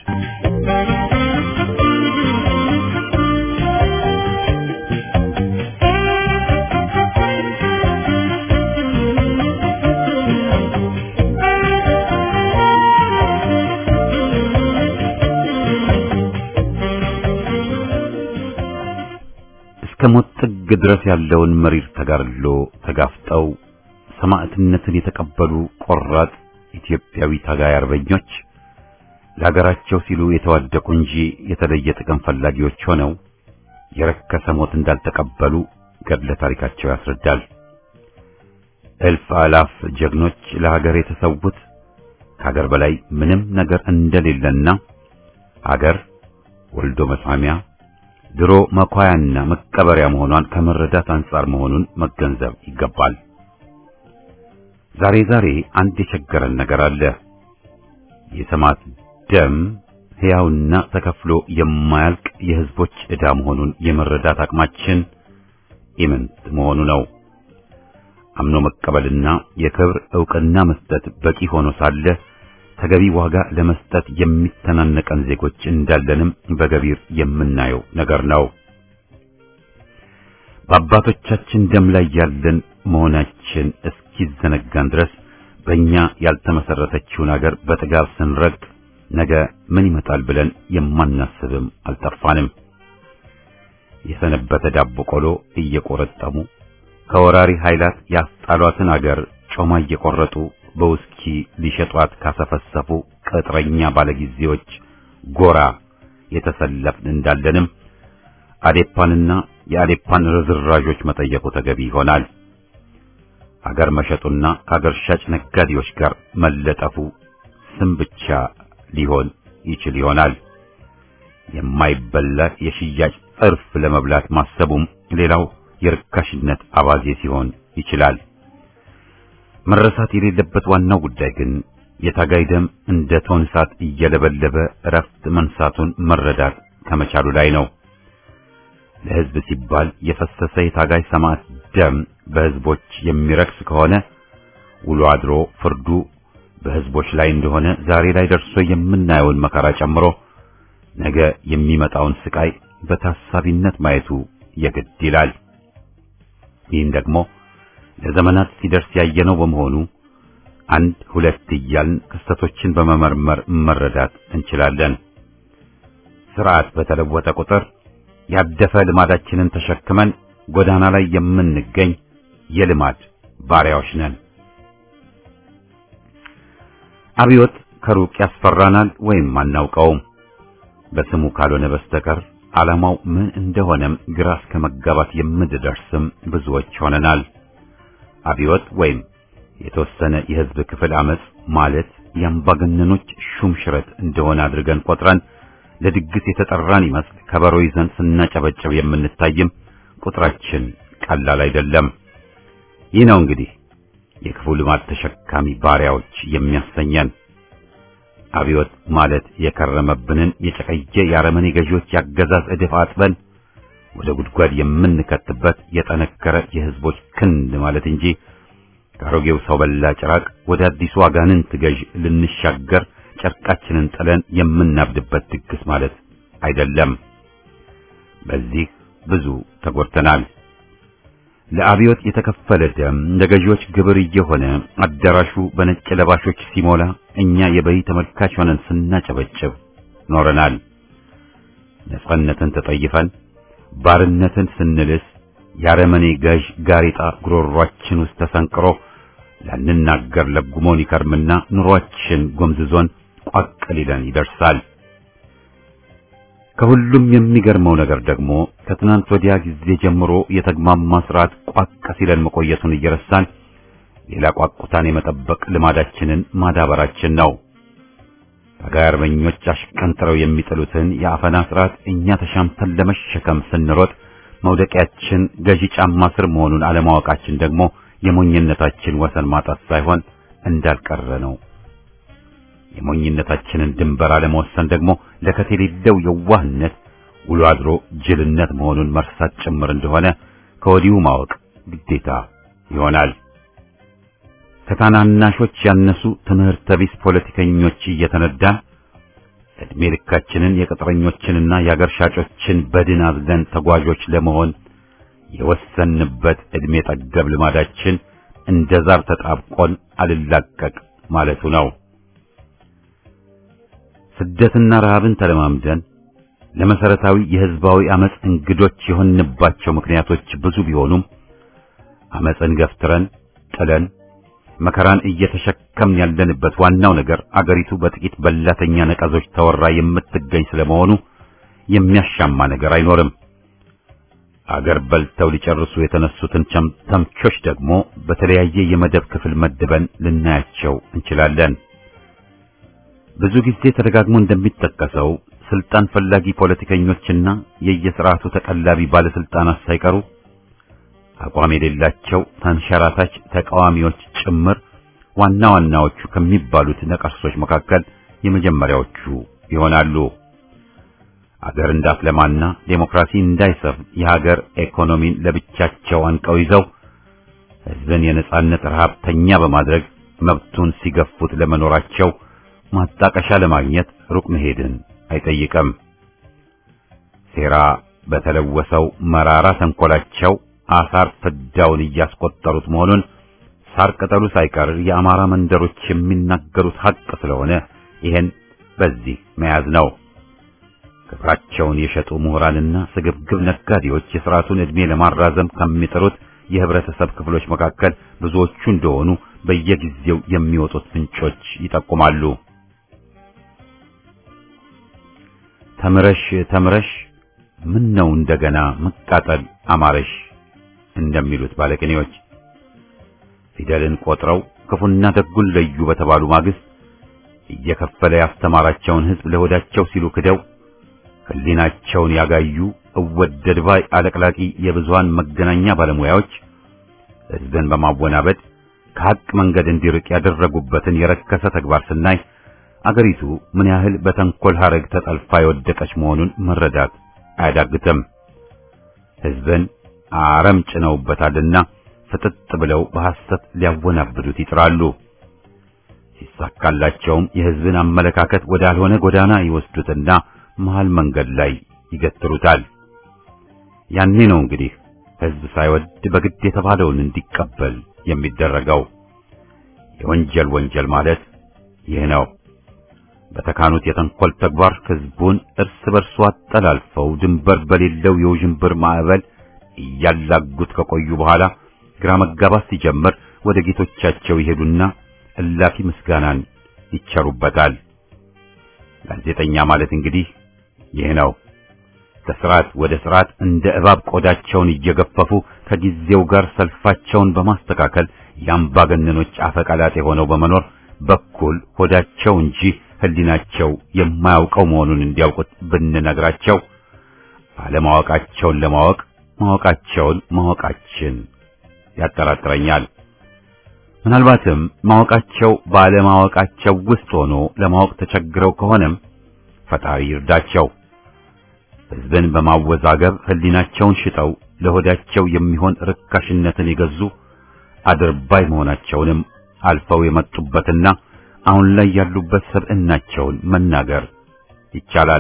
እስከ ሞት ጥግ ድረስ ያለውን መሪር ተጋድሎ ተጋፍጠው ሰማዕትነትን የተቀበሉ ቆራጥ ኢትዮጵያዊ ታጋይ አርበኞች ለሀገራቸው ሲሉ የተዋደቁ እንጂ የተለየ ጥቅም ፈላጊዎች ሆነው የረከሰ ሞት እንዳልተቀበሉ ገድለ ታሪካቸው ያስረዳል። እልፍ አላፍ ጀግኖች ለሀገር የተሰዉት ከሀገር በላይ ምንም ነገር እንደሌለና ሀገር ወልዶ መሳሚያ ድሮ መኳያና መቀበሪያ መሆኗን ከመረዳት አንጻር መሆኑን መገንዘብ ይገባል። ዛሬ ዛሬ አንድ የቸገረን ነገር አለ። የሰማዕት ደም ሕያውና ተከፍሎ የማያልቅ የሕዝቦች ዕዳ መሆኑን የመረዳት አቅማችን ኢምንት መሆኑ ነው። አምኖ መቀበልና የክብር ዕውቅና መስጠት በቂ ሆኖ ሳለ ተገቢ ዋጋ ለመስጠት የሚተናነቀን ዜጎች እንዳለንም በገቢር የምናየው ነገር ነው። በአባቶቻችን ደም ላይ ያለን መሆናችን እስኪዘነጋን ድረስ በእኛ ያልተመሰረተችውን አገር በጥጋብ ስንረግጥ ነገ ምን ይመጣል ብለን የማናስብም አልጠፋንም። የሰነበተ ዳቦ ቆሎ እየቆረጠሙ ከወራሪ ኃይላት ያስጣሏትን አገር ጮማ እየቆረጡ በውስኪ ሊሸጧት ካሰፈሰፉ ቅጥረኛ ባለጊዜዎች ጎራ የተሰለፍን እንዳለንም አዴፓንና የአዴፓን ርዝራዦች መጠየቁ ተገቢ ይሆናል። አገር መሸጡና ከአገር ሻጭ ነጋዴዎች ጋር መለጠፉ ስም ብቻ ሊሆን ይችል ይሆናል። የማይበላ የሽያጭ ጥርፍ ለመብላት ማሰቡም ሌላው የርካሽነት አባዜ ሲሆን ይችላል። መረሳት የሌለበት ዋናው ጉዳይ ግን የታጋይ ደም እንደ ቶን እሳት እየለበለበ እረፍት መንሳቱን መረዳት ከመቻሉ ላይ ነው። ለሕዝብ ሲባል የፈሰሰ የታጋይ ሰማዕት ደም በሕዝቦች የሚረክስ ከሆነ ውሎ አድሮ ፍርዱ በሕዝቦች ላይ እንደሆነ ዛሬ ላይ ደርሶ የምናየውን መከራ ጨምሮ ነገ የሚመጣውን ስቃይ በታሳቢነት ማየቱ የግድ ይላል። ይህን ደግሞ ለዘመናት ሲደርስ ያየነው በመሆኑ አንድ ሁለት እያልን ክስተቶችን በመመርመር መረዳት እንችላለን። ስርዓት በተለወጠ ቁጥር ያደፈ ልማዳችንን ተሸክመን ጎዳና ላይ የምንገኝ የልማድ ባሪያዎች ነን። አብዮት ከሩቅ ያስፈራናል ወይም አናውቀውም። በስሙ ካልሆነ በስተቀር ዓላማው ምን እንደሆነም ግራ እስከ መጋባት የምንደርስም ብዙዎች ሆነናል። አብዮት ወይም የተወሰነ የሕዝብ ክፍል አመጽ ማለት የአምባገነኖች ሹም ሽረት እንደሆነ አድርገን ቆጥረን ለድግስ የተጠራን ይመስል ከበሮ ይዘን ስናጨበጭብ የምንታይም ቁጥራችን ቀላል አይደለም። ይህ ነው እንግዲህ የክፉ ልማድ ተሸካሚ ባሪያዎች የሚያሰኘን። አብዮት ማለት የከረመብንን የጨቀየ የአረመኔ ገዢዎች ያገዛዝ እድፍ አጥበን ወደ ጉድጓድ የምንከትበት የጠነከረ የሕዝቦች ክንድ ማለት እንጂ ከአሮጌው ሰው በላ ጭራቅ ወደ አዲሱ አጋንንት ገዥ ልንሻገር ጨርቃችንን ጥለን የምናብድበት ድግስ ማለት አይደለም። በዚህ ብዙ ተጎድተናል። ለአብዮት የተከፈለ ደም ለገዢዎች ግብር እየሆነ አዳራሹ በነጭ ለባሾች ሲሞላ እኛ የበይ ተመልካች ሆነን ስናጨበጭብ ኖረናል። ነጻነትን ተጠይፈን ባርነትን ስንልስ የአረመኔ ገዥ ጋሪጣ ጉሮሯችን ውስጥ ተሰንቅሮ ላንናገር ለጉሞን ይከርምና ኑሯችን ጎምዝዞን ቋቅ ሊለን ይደርሳል። ከሁሉም የሚገርመው ነገር ደግሞ ከትናንት ወዲያ ጊዜ ጀምሮ የተግማማ ስርዓት ቋቅ ሲለን መቆየቱን እየረሳን ሌላ ቋቁታን የመጠበቅ ልማዳችንን ማዳበራችን ነው። ታጋይ አርበኞች አሽቀንጥረው የሚጥሉትን የአፈና ስርዓት እኛ ተሻምተን ለመሸከም ስንሮጥ መውደቂያችን ገዢ ጫማ ስር መሆኑን አለማወቃችን ደግሞ የሞኝነታችን ወሰን ማጣት ሳይሆን እንዳልቀረ ነው። የሞኝነታችንን ድንበር አለመወሰን ደግሞ ለከት የሌለው የዋህነት ውሎ አድሮ ጅልነት መሆኑን መርሳት ጭምር እንደሆነ ከወዲሁ ማወቅ ግዴታ ይሆናል። ከታናናሾች ያነሱ ትምህርተ ቢስ ፖለቲከኞች እየተነዳን ዕድሜ ልካችንን የቅጥረኞችንና የአገር ሻጮችን በድን አዝለን ተጓዦች ለመሆን የወሰንበት ዕድሜ ጠገብ ልማዳችን እንደ ዛር ተጣብቆን አልላቀቅ ማለቱ ነው። ስደትና ረሃብን ተለማምደን ለመሰረታዊ የሕዝባዊ አመጽ እንግዶች የሆንባቸው ምክንያቶች ብዙ ቢሆኑም አመጽን ገፍትረን ጥለን መከራን እየተሸከምን ያለንበት ዋናው ነገር አገሪቱ በጥቂት በላተኛ ነቀዞች ተወራ የምትገኝ ስለመሆኑ የሚያሻማ ነገር አይኖርም። አገር በልተው ሊጨርሱ የተነሱትን ተምቾች ደግሞ በተለያየ የመደብ ክፍል መድበን ልናያቸው እንችላለን። ብዙ ጊዜ ተደጋግሞ እንደሚጠቀሰው ስልጣን ፈላጊ ፖለቲከኞችና የየስርዓቱ ተቀላቢ ባለስልጣናት ሳይቀሩ አቋም የሌላቸው ተንሸራታች ተቃዋሚዎች ጭምር ዋና ዋናዎቹ ከሚባሉት ነቀርሶች መካከል የመጀመሪያዎቹ ይሆናሉ። አገር እንዳትለማና ዴሞክራሲ እንዳይሰፍን የሀገር ኢኮኖሚን ለብቻቸው አንቀው ይዘው ሕዝብን የነጻነት ረሃብተኛ በማድረግ መብቱን ሲገፉት ለመኖራቸው ማጣቀሻ ለማግኘት ሩቅ መሄድን አይጠይቅም። ሴራ በተለወሰው መራራ ተንኮላቸው አሳር ፍዳውን እያስቆጠሩት መሆኑን ሳር ቅጠሉ ሳይቀር የአማራ መንደሮች የሚናገሩት ሐቅ ስለሆነ ይሄን በዚህ መያዝ ነው። ክብራቸውን የሸጡ ምሁራንና ስግብግብ ነጋዴዎች የሥርዓቱን ዕድሜ ለማራዘም ከሚጥሩት የህብረተሰብ ክፍሎች መካከል ብዙዎቹ እንደሆኑ በየጊዜው የሚወጡት ምንጮች ይጠቁማሉ። ተምረሽ ተምረሽ ምን ነው እንደገና መቃጠል አማረሽ እንደሚሉት ባለቅኔዎች ፊደልን ቆጥረው ክፉና ደጉን ለዩ በተባሉ ማግስት እየከፈለ ያስተማራቸውን ሕዝብ ለሆዳቸው ሲሉ ክደው ሕሊናቸውን ያጋዩ እወደድ ባይ አለቅላቂ የብዙሃን መገናኛ ባለሙያዎች ሕዝብን በማወናበድ ከሐቅ መንገድ እንዲርቅ ያደረጉበትን የረከሰ ተግባር ስናይ አገሪቱ ምን ያህል በተንኮል ሐረግ ተጠልፋ የወደቀች መሆኑን መረዳት አያዳግትም። ሕዝብን አረም ጭነውበታልና ፍጥጥ ብለው በሐሰት ሊያወናብዱት ይጥራሉ። ሲሳካላቸውም የሕዝብን አመለካከት ወዳልሆነ ጎዳና ይወስዱትና መሃል መንገድ ላይ ይገትሩታል። ያኔ ነው እንግዲህ ሕዝብ ሳይወድ በግድ የተባለውን እንዲቀበል የሚደረገው። የወንጀል ወንጀል ማለት ይህ ነው። በተካኑት የተንኮል ተግባር ሕዝቡን እርስ በርሱ አጠላልፈው ድንበር በሌለው የውዥንብር ማዕበል እያላጉት ከቆዩ በኋላ ግራ መጋባት ሲጀምር ወደ ጌቶቻቸው ይሄዱና እላፊ ምስጋናን ይቸሩበታል። ጋዜጠኛ ማለት እንግዲህ ይህ ነው። ከስርዓት ወደ ስርዓት እንደ እባብ ቆዳቸውን እየገፈፉ ከጊዜው ጋር ሰልፋቸውን በማስተካከል የአምባገነኖች አፈቀላጤ ሆነው በመኖር በኩል ሆዳቸው እንጂ ሕሊናቸው የማያውቀው መሆኑን እንዲያውቁት ብንነግራቸው አለማወቃቸውን ለማወቅ ማወቃቸውን ማወቃችን ያጠራጥረኛል። ምናልባትም ማወቃቸው ባለማወቃቸው ውስጥ ሆኖ ለማወቅ ተቸግረው ከሆነም ፈጣሪ ይርዳቸው። ሕዝብን በማወዛገብ ሕሊናቸውን ሽጠው ለሆዳቸው የሚሆን ርካሽነትን የገዙ አድርባይ መሆናቸውንም አልፈው የመጡበትና አሁን ላይ ያሉበት ሰብዕናቸውን መናገር ይቻላል።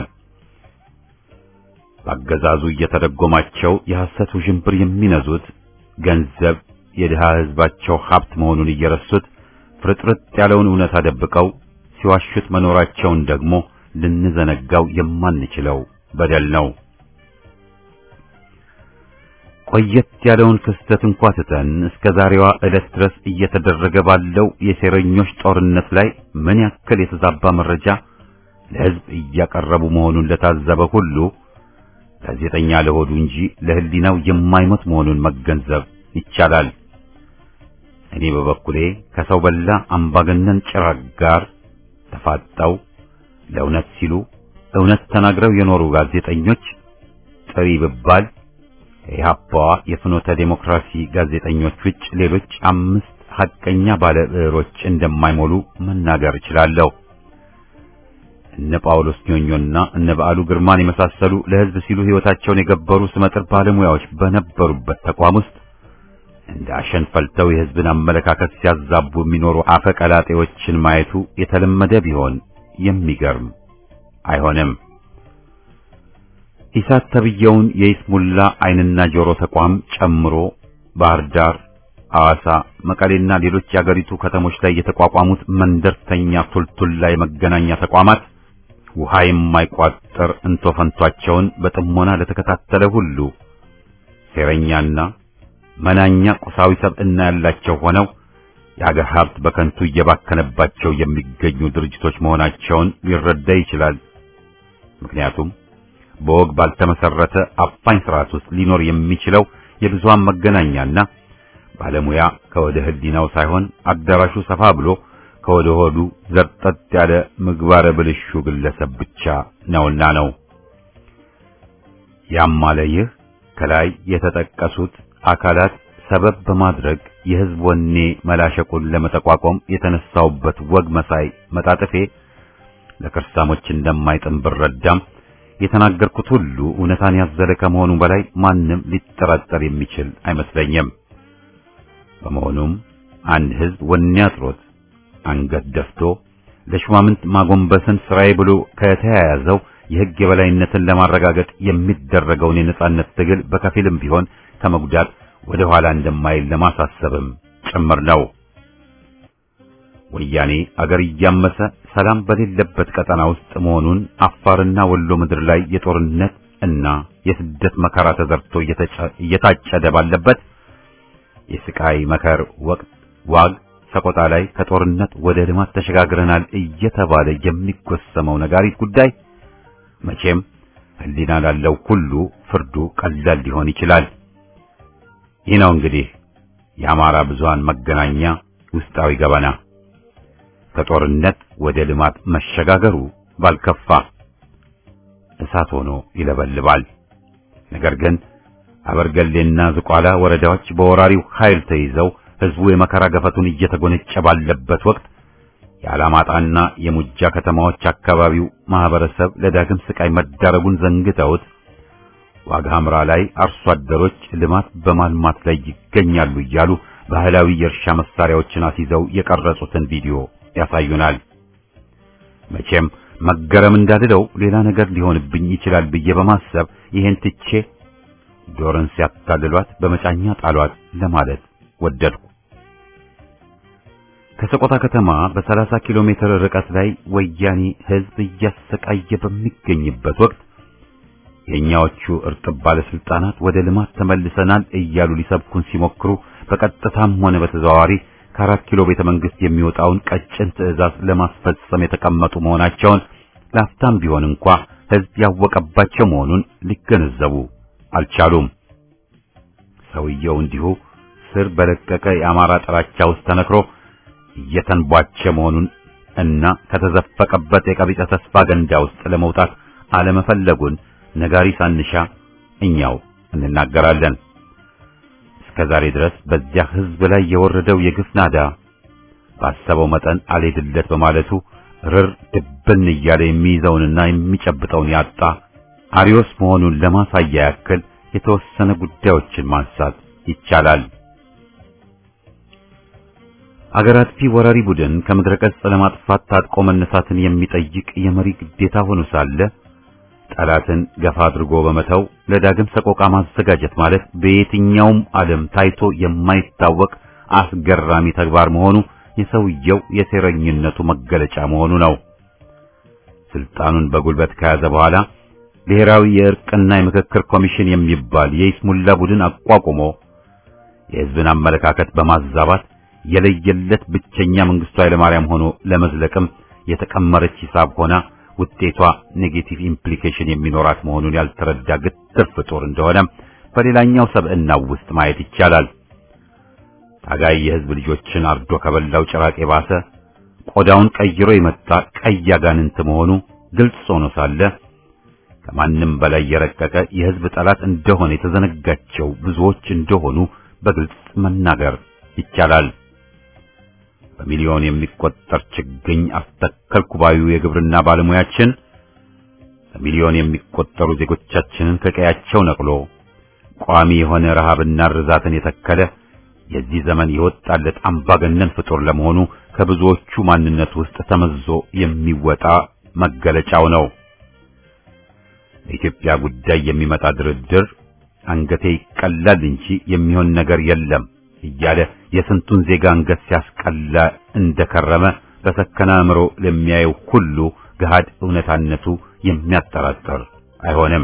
በአገዛዙ እየተደጎማቸው የሐሰት ውዥንብር የሚነዙት ገንዘብ የድሃ ሕዝባቸው ሀብት መሆኑን እየረሱት ፍርጥርጥ ያለውን እውነት አደብቀው ሲዋሹት መኖራቸውን ደግሞ ልንዘነጋው የማንችለው በደል ነው። ቆየት ያለውን ክስተት እንኳ ትተን እስከ ዛሬዋ ዕለት ድረስ እየተደረገ ባለው የሴረኞች ጦርነት ላይ ምን ያክል የተዛባ መረጃ ለሕዝብ እያቀረቡ መሆኑን ለታዘበ ሁሉ ጋዜጠኛ ለሆዱ እንጂ ለሕሊናው የማይሞት መሆኑን መገንዘብ ይቻላል። እኔ በበኩሌ ከሰው በላ አምባገነን ጭራቅ ጋር ተፋጠው ለእውነት ሲሉ እውነት ተናግረው የኖሩ ጋዜጠኞች ጥሪ ብባል የኢህአፓዋ የፍኖተ ዴሞክራሲ ጋዜጠኞች ውጭ ሌሎች አምስት ሐቀኛ ባለ ብዕሮች እንደማይሞሉ መናገር እችላለሁ። እነ ጳውሎስ ኞኞና እነ በዓሉ ግርማን የመሳሰሉ ለሕዝብ ሲሉ ሕይወታቸውን የገበሩ ስመጥር ባለሙያዎች በነበሩበት ተቋም ውስጥ እንደ አሸን ፈልተው የሕዝብን አመለካከት ሲያዛቡ የሚኖሩ አፈቀላጤዎችን ማየቱ የተለመደ ቢሆን የሚገርም አይሆንም። ኢሳት ተብየውን የይስሙላ ዓይንና ጆሮ ተቋም ጨምሮ ባህር ዳር፣ ሐዋሳ፣ መቀሌና ሌሎች የአገሪቱ ከተሞች ላይ የተቋቋሙት መንደርተኛ ቱልቱላ የመገናኛ ተቋማት ውሃ የማይቋጠር እንቶፈንቷቸውን በጥሞና ለተከታተለ ሁሉ ሴረኛና መናኛ ቁሳዊ ሰብዕና ያላቸው ሆነው የአገር ሀብት በከንቱ እየባከነባቸው የሚገኙ ድርጅቶች መሆናቸውን ሊረዳ ይችላል። ምክንያቱም በወግ ባልተመሰረተ አፋኝ ስርዓት ውስጥ ሊኖር የሚችለው የብዙሃን መገናኛና ባለሙያ ከወደ ሕሊናው ሳይሆን አዳራሹ ሰፋ ብሎ ከወደ ሆዱ ዘርጠጥ ያለ ምግባረ ብልሹ ግለሰብ ብቻ ነውና ነው። ያም አለ ይህ ከላይ የተጠቀሱት አካላት ሰበብ በማድረግ የሕዝብ ወኔ መላሸቁን ለመጠቋቋም የተነሳውበት ወግ መሳይ መጣጥፌ ለክርሳሞች እንደማይጥም ብረዳም የተናገርኩት ሁሉ እውነታን ያዘለ ከመሆኑ በላይ ማንም ሊጠራጠር የሚችል አይመስለኝም። በመሆኑም አንድ ሕዝብ ወኔ አጥሮት አንገት ደፍቶ ለሹማምንት ማጎንበስን ስራዬ ብሎ ከተያያዘው የሕግ የበላይነትን ለማረጋገጥ የሚደረገውን የነጻነት ትግል በከፊልም ቢሆን ከመጉዳት ወደ ኋላ እንደማይል ለማሳሰብም ጭምር ነው። ወያኔ አገር እያመሰ ሰላም በሌለበት ቀጠና ውስጥ መሆኑን አፋርና ወሎ ምድር ላይ የጦርነት እና የስደት መከራ ተዘርቶ እየታጨደ ባለበት የስቃይ መከር ወቅት ዋግ ሰቆጣ ላይ ከጦርነት ወደ ልማት ተሸጋግረናል እየተባለ የሚጎሰመው ነጋሪት ጉዳይ መቼም ሕሊና ላለው ሁሉ ፍርዱ ቀላል ሊሆን ይችላል። ይህ ነው እንግዲህ የአማራ ብዙሃን መገናኛ ውስጣዊ ገበና። ከጦርነት ወደ ልማት መሸጋገሩ ባልከፋ እሳት ሆኖ ይለበልባል። ነገር ግን አበርገሌና ዝቋላ ወረዳዎች በወራሪው ኃይል ተይዘው ሕዝቡ የመከራ ገፈቱን እየተጎነጨ ባለበት ወቅት የአላማጣና የሙጃ ከተማዎች አካባቢው ማህበረሰብ ለዳግም ስቃይ መዳረጉን ዘንግተውት ዋግ ሐምራ ላይ አርሶ አደሮች ልማት በማልማት ላይ ይገኛሉ እያሉ ባህላዊ የእርሻ መሳሪያዎችን አስይዘው የቀረጹትን ቪዲዮ ያሳዩናል። መቼም መገረም እንዳልለው ሌላ ነገር ሊሆንብኝ ይችላል ብዬ በማሰብ ይሄን ትቼ ዶርን ሲያታልሏት በመጫኛ ጣሏት ለማለት ወደድኩ። ከሰቆጣ ከተማ በ30 ኪሎ ሜትር ርቀት ላይ ወያኔ ሕዝብ እያሰቃየ በሚገኝበት ወቅት የኛዎቹ እርጥብ ባለስልጣናት ወደ ልማት ተመልሰናል እያሉ ሊሰብኩን ሲሞክሩ በቀጥታም ሆነ በተዘዋዋሪ ከአራት ኪሎ ቤተ መንግስት የሚወጣውን ቀጭን ትዕዛዝ ለማስፈጸም የተቀመጡ መሆናቸውን ላፍታም ቢሆን እንኳ ሕዝብ ያወቀባቸው መሆኑን ሊገነዘቡ አልቻሉም። ሰውየው እንዲሁ ስር በለቀቀ የአማራ ጥላቻ ውስጥ ተነክሮ እየተንቧቸ መሆኑን እና ከተዘፈቀበት የቀቢጸ ተስፋ ገንዳ ውስጥ ለመውጣት አለመፈለጉን ነጋሪ ሳንሻ እኛው እንናገራለን። እስከ ዛሬ ድረስ በዚያ ሕዝብ ላይ የወረደው የግፍ ናዳ ባሰበው መጠን አልሄድለት በማለቱ ርር ድብን እያለ የሚይዘውንና የሚጨብጠውን ያጣ አሪዮስ መሆኑን ለማሳያ ያክል የተወሰነ ጉዳዮችን ማንሳት ይቻላል። አገር አጥፊ ወራሪ ቡድን ከምድረ ገጽ ለማጥፋት ታጥቆ መነሳትን የሚጠይቅ የመሪ ግዴታ ሆኖ ሳለ ጠላትን ገፋ አድርጎ በመተው ለዳግም ሰቆቃ ማዘጋጀት ማለት በየትኛውም ዓለም ታይቶ የማይታወቅ አስገራሚ ተግባር መሆኑ የሰውየው የሴረኝነቱ መገለጫ መሆኑ ነው። ስልጣኑን በጉልበት ከያዘ በኋላ ብሔራዊ የእርቅና የምክክር ኮሚሽን የሚባል የይስሙላ ቡድን አቋቁሞ የሕዝብን አመለካከት በማዛባት የለየለት ብቸኛ መንግስቱ ኃይለማርያም ሆኖ ለመዝለቅም የተቀመረች ሂሳብ ሆና ውጤቷ ኔጌቲቭ ኢምፕሊኬሽን የሚኖራት መሆኑን ያልተረዳ ግትር ፍጡር እንደሆነ በሌላኛው ሰብዕናው ውስጥ ማየት ይቻላል። ታጋይ የሕዝብ ልጆችን አርዶ ከበላው ጭራቅ የባሰ ቆዳውን ቀይሮ የመጣ ቀይ አጋንንት መሆኑ ግልጽ ሆኖ ሳለ ከማንም በላይ የረቀቀ የሕዝብ ጠላት እንደሆነ የተዘነጋቸው ብዙዎች እንደሆኑ በግልጽ መናገር ይቻላል። በሚሊዮን የሚቆጠር ችግኝ አስተከልኩ ባዩ የግብርና ባለሙያችን በሚሊዮን የሚቆጠሩ ዜጎቻችንን ከቀያቸው ነቅሎ ቋሚ የሆነ ረሃብና ርዛትን የተከለ የዚህ ዘመን የወጣለት አምባገነን ፍጡር ለመሆኑ ከብዙዎቹ ማንነት ውስጥ ተመዞ የሚወጣ መገለጫው ነው። በኢትዮጵያ ጉዳይ የሚመጣ ድርድር አንገቴ ይቀላል እንጂ የሚሆን ነገር የለም እያለ የስንቱን ዜጋ አንገት ሲያስቀላ እንደከረመ በሰከነ አእምሮ ለሚያየው ሁሉ ገሃድ እውነታነቱ የሚያጠራጥር አይሆንም።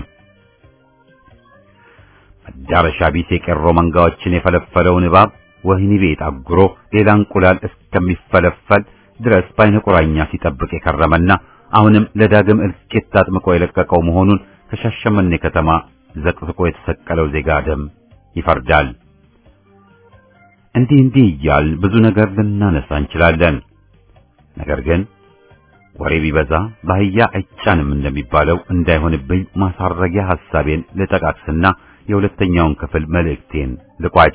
መዳረሻ ቢስ የቄሮ መንጋዎችን የፈለፈለውን እባብ ወህኒ ቤት አጉሮ ሌላ እንቁላል እስከሚፈለፈል ድረስ በዓይነ ቁራኛ ሲጠብቅ የከረመና አሁንም ለዳግም እልቂት ታጥምቆ የለቀቀው መሆኑን ከሻሸመኔ ከተማ ዘቅዝቆ የተሰቀለው ዜጋ ደም ይፈርዳል። እንዲህ እንዲህ እያል ብዙ ነገር ልናነሳ እንችላለን። ነገር ግን ወሬ ቢበዛ በአህያ አይጫንም እንደሚባለው እንዳይሆንብኝ ማሳረጊያ ሐሳቤን ልጠቃቅስና የሁለተኛውን ክፍል መልእክቴን ልቋጭ።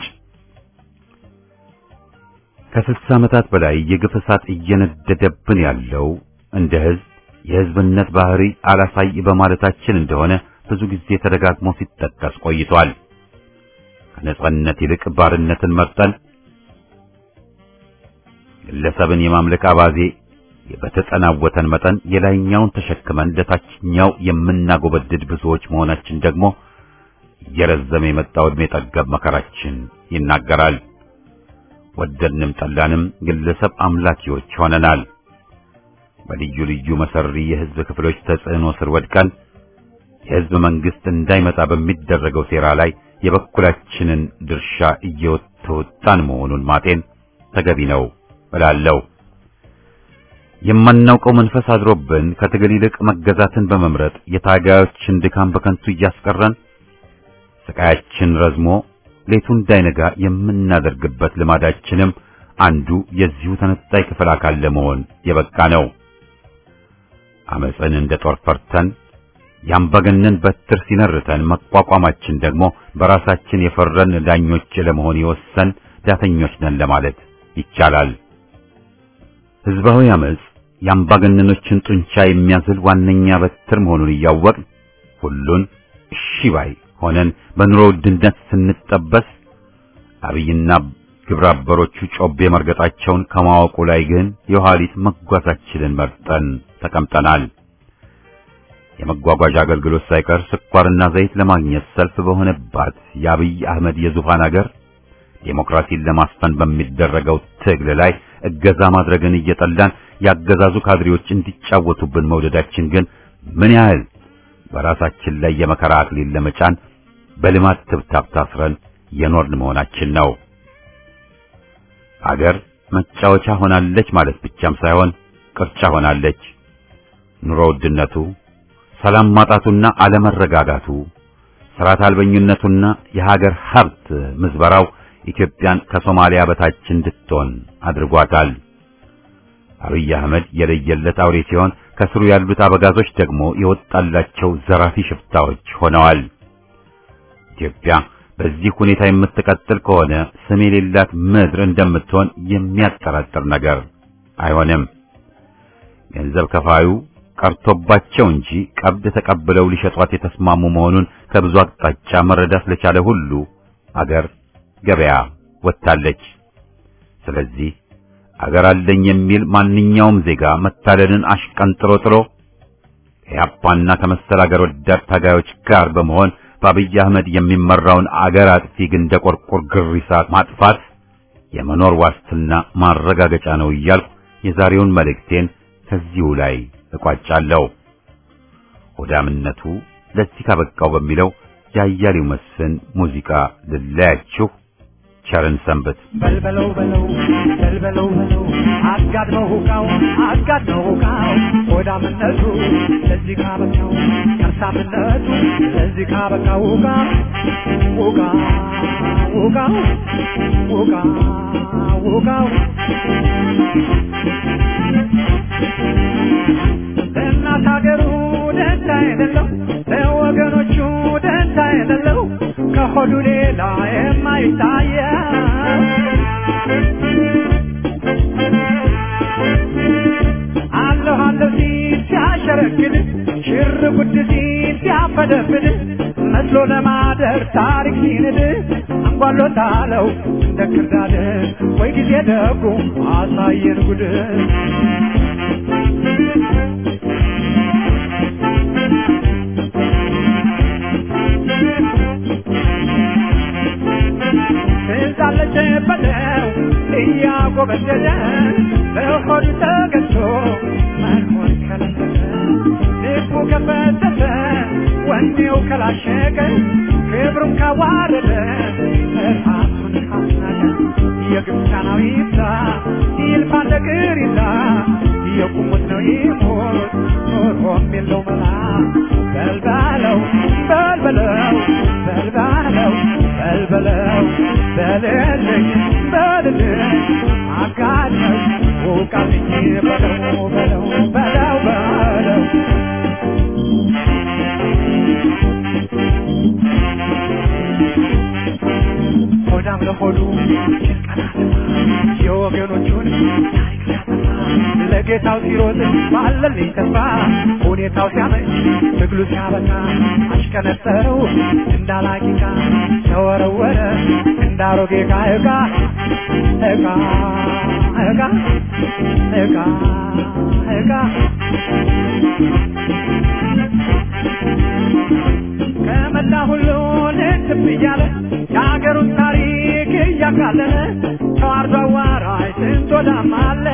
ከስልሳ ዓመታት በላይ የግፍ እሳት እየነደደብን ያለው እንደ ሕዝብ የሕዝብነት ባህሪ አላሳይ በማለታችን እንደሆነ ብዙ ጊዜ ተደጋግሞ ሲጠቀስ ቆይቷል። ከነጻነት ይልቅ ባርነትን መርጠን ግለሰብን የማምለክ አባዜ በተጠናወተን መጠን የላይኛውን ተሸክመን ለታችኛው የምናጎበድድ ብዙዎች መሆናችን ደግሞ እየረዘመ የመጣው ዕድሜ ጠገብ መከራችን ይናገራል። ወደድንም ጠላንም ግለሰብ አምላኪዎች ሆነናል። በልዩ ልዩ መሰሪ የሕዝብ ክፍሎች ተጽዕኖ ስር ወድቀን የሕዝብ መንግስት እንዳይመጣ በሚደረገው ሴራ ላይ የበኩላችንን ድርሻ እየተወጣን መሆኑን ማጤን ተገቢ ነው እላለሁ። የማናውቀው መንፈስ አድሮብን ከትግል ይልቅ መገዛትን በመምረጥ የታጋዮችን ድካም በከንቱ እያስቀረን ስቃያችን ረዝሞ ሌቱ እንዳይነጋ የምናደርግበት ልማዳችንም አንዱ የዚሁ ተነጣይ ክፍል አካል ለመሆን የበቃ ነው። አመፅን እንደ ጦር ፈርተን ያምባገነን በትር ሲነርተን መቋቋማችን ደግሞ በራሳችን የፈረን ዳኞች ለመሆን የወሰን ዳተኞች ነን ለማለት ይቻላል። ህዝባዊ አመፅ የአምባገነኖችን ጡንቻ የሚያዝል ዋነኛ በትር መሆኑን እያወቅን ሁሉን እሺ ባይ ሆነን በኑሮ ውድነት ስንጠበስ አብይና ግብረ አበሮቹ ጮቤ መርገጣቸውን ከማወቁ ላይ ግን የኋሊት መጓዛችንን መርጠን ተቀምጠናል። የመጓጓዣ አገልግሎት ሳይቀር ስኳርና ዘይት ለማግኘት ሰልፍ በሆነባት የአብይ አህመድ የዙፋን አገር ዴሞክራሲን ለማስፈን በሚደረገው ትግል ላይ እገዛ ማድረግን እየጠላን ያገዛዙ ካድሬዎች እንዲጫወቱብን መውደዳችን ግን ምን ያህል በራሳችን ላይ የመከራ አክሊል ለመጫን በልማት ትብታብ ታስረን የኖርን መሆናችን ነው። አገር መጫወቻ ሆናለች ማለት ብቻም ሳይሆን ቅርጫ ሆናለች። ኑሮ ውድነቱ፣ ሰላም ማጣቱና አለመረጋጋቱ፣ ስርዓት አልበኝነቱና የሀገር ሀብት ምዝበራው ኢትዮጵያን ከሶማሊያ በታች እንድትሆን አድርጓታል። አብይ አህመድ የለየለት አውሬ ሲሆን ከስሩ ያሉት አበጋዞች ደግሞ የወጣላቸው ዘራፊ ሽፍታዎች ሆነዋል። ኢትዮጵያ በዚህ ሁኔታ የምትቀጥል ከሆነ ስም የሌላት ምድር እንደምትሆን የሚያጠራጥር ነገር አይሆንም። ገንዘብ ከፋዩ ቀርቶባቸው እንጂ ቀብድ ተቀብለው ሊሸጧት የተስማሙ መሆኑን ከብዙ አቅጣጫ መረዳት ለቻለ ሁሉ አገር ገበያ ወጥታለች። ስለዚህ አገር አለኝ የሚል ማንኛውም ዜጋ መታለልን አሽቀንጥሮ ጥሎ ከያፓና ከመሰል አገር ወዳድ ታጋዮች ጋር በመሆን በአብይ አህመድ የሚመራውን አገር አጥፊ ግን እንደ ቆርቆር ግሪሳ ማጥፋት የመኖር ዋስትና ማረጋገጫ ነው እያልኩ የዛሬውን መልእክቴን ከዚሁ ላይ እቋጫለሁ። ሆዳምነቱ ለዚህ ካበቃው በሚለው ያያሌው መስፍን ሙዚቃ ልለያችሁ። ቸርን ሰንበት። በልበለው በለው በልበለው በለው አጋድመው ሁካው አጋድመው ሁካው ሆዳምነቱ ለዚህ ካበቃው ከርሳምነቱ ለዚህ ካበቃው ሁካ ሁካ ሁካው ሁካ ሁካው ለእናት ሀገሩ ደንታ የሌለው ለወገኖቹ ደንታ የሌለው ከሆዱ ሌላ የማይታየው አለሁ አለሁ ሲል ሲያሸረግድ ሽር ጉድ ሲል ሲያፈደፍድ መስሎ ለማደር ታሪክ ሲንድ አንጓሎታለው እንደ ክርዳድ ወይ ጊዜ ደጉ አሳየን ጉድ ትዛለች በለው እያጎበደደ በሆዱ ተገዝቶ መኖር ከለከለ ልቡ ከፈተተ ወኔው ከላሸቀ ክብሩን ካዋረደ ራሱን ካስናቀ የግብፃናዊ ይብዛ ይልፋ ነገር ይዛ የቁሙት ነው ይሞት ኖሮም የለው መላ በልባለው በልበለው በልባለው በልበለው በልልኝ በልልኝ አጋድመው ውቃልኝ በለው በለው በለው በለው ሆዳም ለሆዱ የወገኖቹን ታሪክ ሲያጠፋ ለጌታው ሲሮጥ ባለልኝ ተስፋ ሁኔታው ሲያመች ትግሉ ሲያበቃ አሽቀነጠረው እንዳላቂቃ ተወረወረ እንዳሮጌ ዕቃ ዕቃ ዕቃ ዕቃ ዕቃ ዕቃ ከመላ ሁሉ ልትብ እያለ የሀገሩን ታሪክ እያቃለለ ተዋርዶ አዋራጅ ስንት ወዳም አለ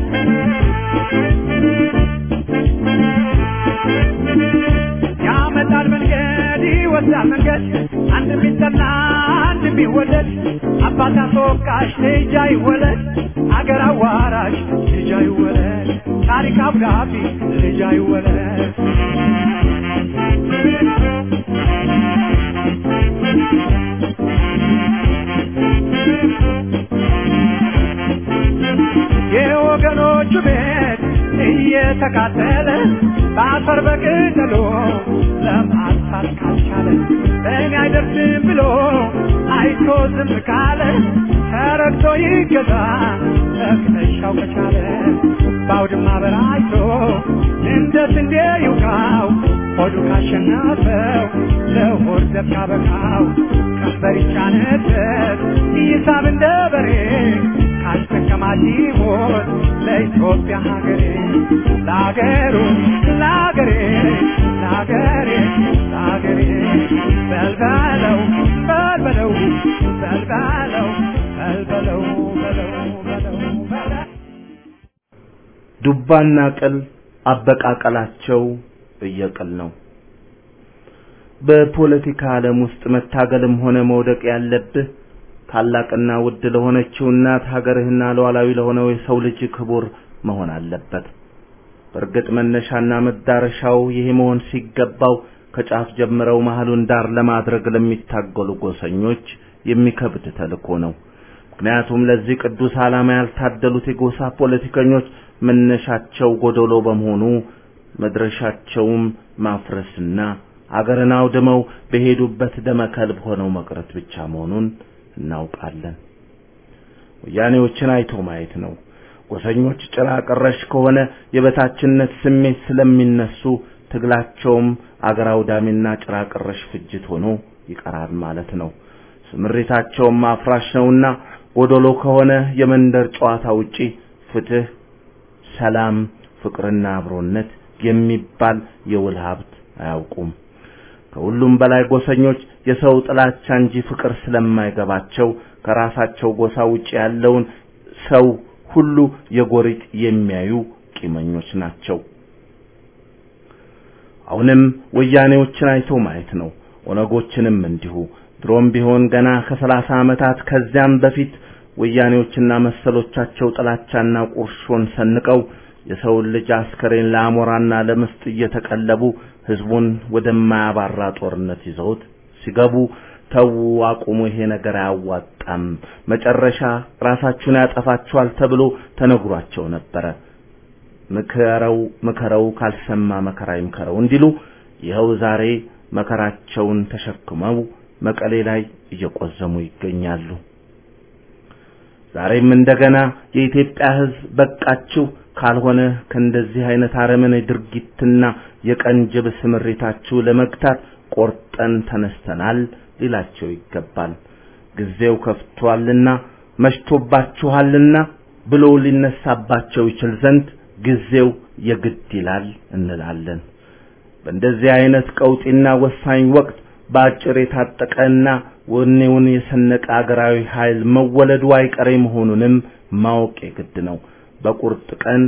ያመጣል መንገድ ይወስዳል መንገድ አንድ ቢጠላ አንድ ቢወደድ አባት አስወቃሽ ልጅ አይወለድ አገር አዋራሽ ልጅ አይወለድ ታሪክ አብዳቢ ልጅ አይወለድ የወገኖቹ ቤት እየተቃጠለ በአፈር በቅጠሎ ለማጥፋት ካልቻለ በእኔ አይደርስም ብሎ አይቶ ዝም ካለ ተረግቶ ይገዛ ተክነሻው ከቻለ በአውድማ በራይቶ እንደ ስንዴ ይውቃው ሆዱ ካሸነፈው ለሆድ ዘብ ካበቃው ቀንበር ይጫነበት ይሳብ እንደ በሬ አስቀማጭ ሞት ለኢትዮጵያ ሀገሬ ለሀገሩ ለሀገሬ ለሀገሬ ለሀገሬ በልበለው በልበለው በልበለው በልበለው በለው በለው በለው ዱባና ቅል አበቃቀላቸው እየቅል ነው። በፖለቲካ ዓለም ውስጥ መታገልም ሆነ መውደቅ ያለብህ ታላቅና ውድ ለሆነችው እናት ሀገርህና ሉዓላዊ ለሆነው የሰው ልጅ ክቡር መሆን አለበት። በእርግጥ መነሻና መዳረሻው ይሄ መሆን ሲገባው ከጫፍ ጀምረው መሀሉን ዳር ለማድረግ ለሚታገሉ ጎሰኞች የሚከብድ ተልእኮ ነው። ምክንያቱም ለዚህ ቅዱስ ዓላማ ያልታደሉት የጎሳ ፖለቲከኞች መነሻቸው ጎደሎ በመሆኑ መድረሻቸውም ማፍረስና አገርን አውድመው በሄዱበት ደመከልብ ሆነው መቅረት ብቻ መሆኑን እናውቃለን። ወያኔዎችን አይቶ ማየት ነው። ጎሰኞች ጭራ ቀረሽ ከሆነ የበታችነት ስሜት ስለሚነሱ ትግላቸውም አገር አውዳሚና ጭራ ቀረሽ ፍጅት ሆኖ ይቀራል ማለት ነው። ስምሪታቸውም አፍራሽ ነውና ጎደሎ ከሆነ የመንደር ጨዋታ ውጪ ፍትህ፣ ሰላም፣ ፍቅርና አብሮነት የሚባል የውል ሀብት አያውቁም። ከሁሉም በላይ ጎሰኞች የሰው ጥላቻ እንጂ ፍቅር ስለማይገባቸው ከራሳቸው ጎሳ ውጪ ያለውን ሰው ሁሉ የጎሪጥ የሚያዩ ቂመኞች ናቸው። አሁንም ወያኔዎችን አይቶ ማየት ነው። ኦነጎችንም እንዲሁ። ድሮም ቢሆን ገና ከሰላሳ ዓመታት ከዚያም በፊት ወያኔዎችና መሰሎቻቸው ጥላቻና ቁርሾን ሰንቀው የሰውን ልጅ አስከሬን ለአሞራና ለምስጥ እየተቀለቡ ህዝቡን ወደማያባራ ጦርነት ይዘውት ሲገቡ ተዉ፣ አቁሙ፣ ይሄ ነገር አያዋጣም፣ መጨረሻ ራሳችሁን ያጠፋችኋል ተብሎ ተነግሯቸው ነበረ። ምከረው ምከረው ካልሰማ መከራ ይምከረው እንዲሉ ይኸው ዛሬ መከራቸውን ተሸክመው መቀሌ ላይ እየቆዘሙ ይገኛሉ። ዛሬም እንደገና የኢትዮጵያ ህዝብ በቃችሁ ካልሆነ ከእንደዚህ አይነት አረመኔ ድርጊትና የቀንጅብ ስምሪታችሁ ለመግታት ቆርጠን ተነስተናል ሊላቸው ይገባል። ጊዜው ከፍቷልና መሽቶባችኋልና ብሎ ሊነሳባቸው ይችል ዘንድ ጊዜው የግድ ይላል እንላለን። በእንደዚህ አይነት ቀውጢና ወሳኝ ወቅት በአጭር የታጠቀና ወኔውን የሰነቀ አገራዊ ኃይል መወለዱ አይቀሬ መሆኑንም ማወቅ የግድ ነው። በቁርጥ ቀን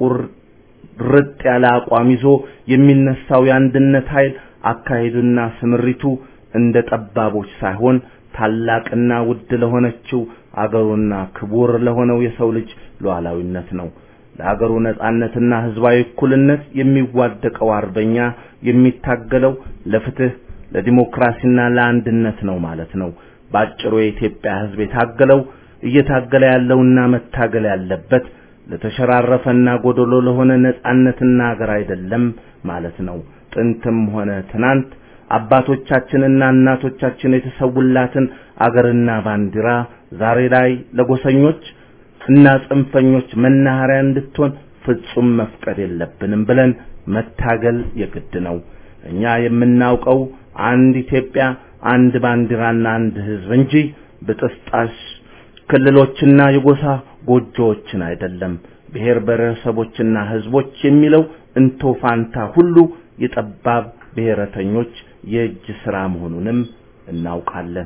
ቁርጥ ያለ አቋም ይዞ የሚነሳው የአንድነት ኃይል አካሄዱና ስምሪቱ እንደ ጠባቦች ሳይሆን ታላቅና ውድ ለሆነችው አገሩና ክቡር ለሆነው የሰው ልጅ ሉዓላዊነት ነው። ለአገሩ ነጻነትና ህዝባዊ እኩልነት የሚዋደቀው አርበኛ የሚታገለው ለፍትህ፣ ለዲሞክራሲና ለአንድነት ነው ማለት ነው። ባጭሩ የኢትዮጵያ ህዝብ የታገለው እየታገለ ያለውና መታገል ያለበት ለተሸራረፈና ጎደሎ ለሆነ ነጻነትና ሀገር አይደለም ማለት ነው። ጥንትም ሆነ ትናንት አባቶቻችንና እናቶቻችን የተሰውላትን አገርና ባንዲራ ዛሬ ላይ ለጎሰኞች እና ጽንፈኞች መናኸሪያ እንድትሆን ፍጹም መፍቀድ የለብንም ብለን መታገል የግድ ነው። እኛ የምናውቀው አንድ ኢትዮጵያ፣ አንድ ባንዲራና አንድ ህዝብ እንጂ ብጥስጣሽ ክልሎችና የጎሳ ጎጆዎችን አይደለም። ብሔር ብሔረሰቦችና ህዝቦች የሚለው እንቶ ፋንታ ሁሉ የጠባብ ብሔረተኞች የእጅ ሥራ መሆኑንም እናውቃለን።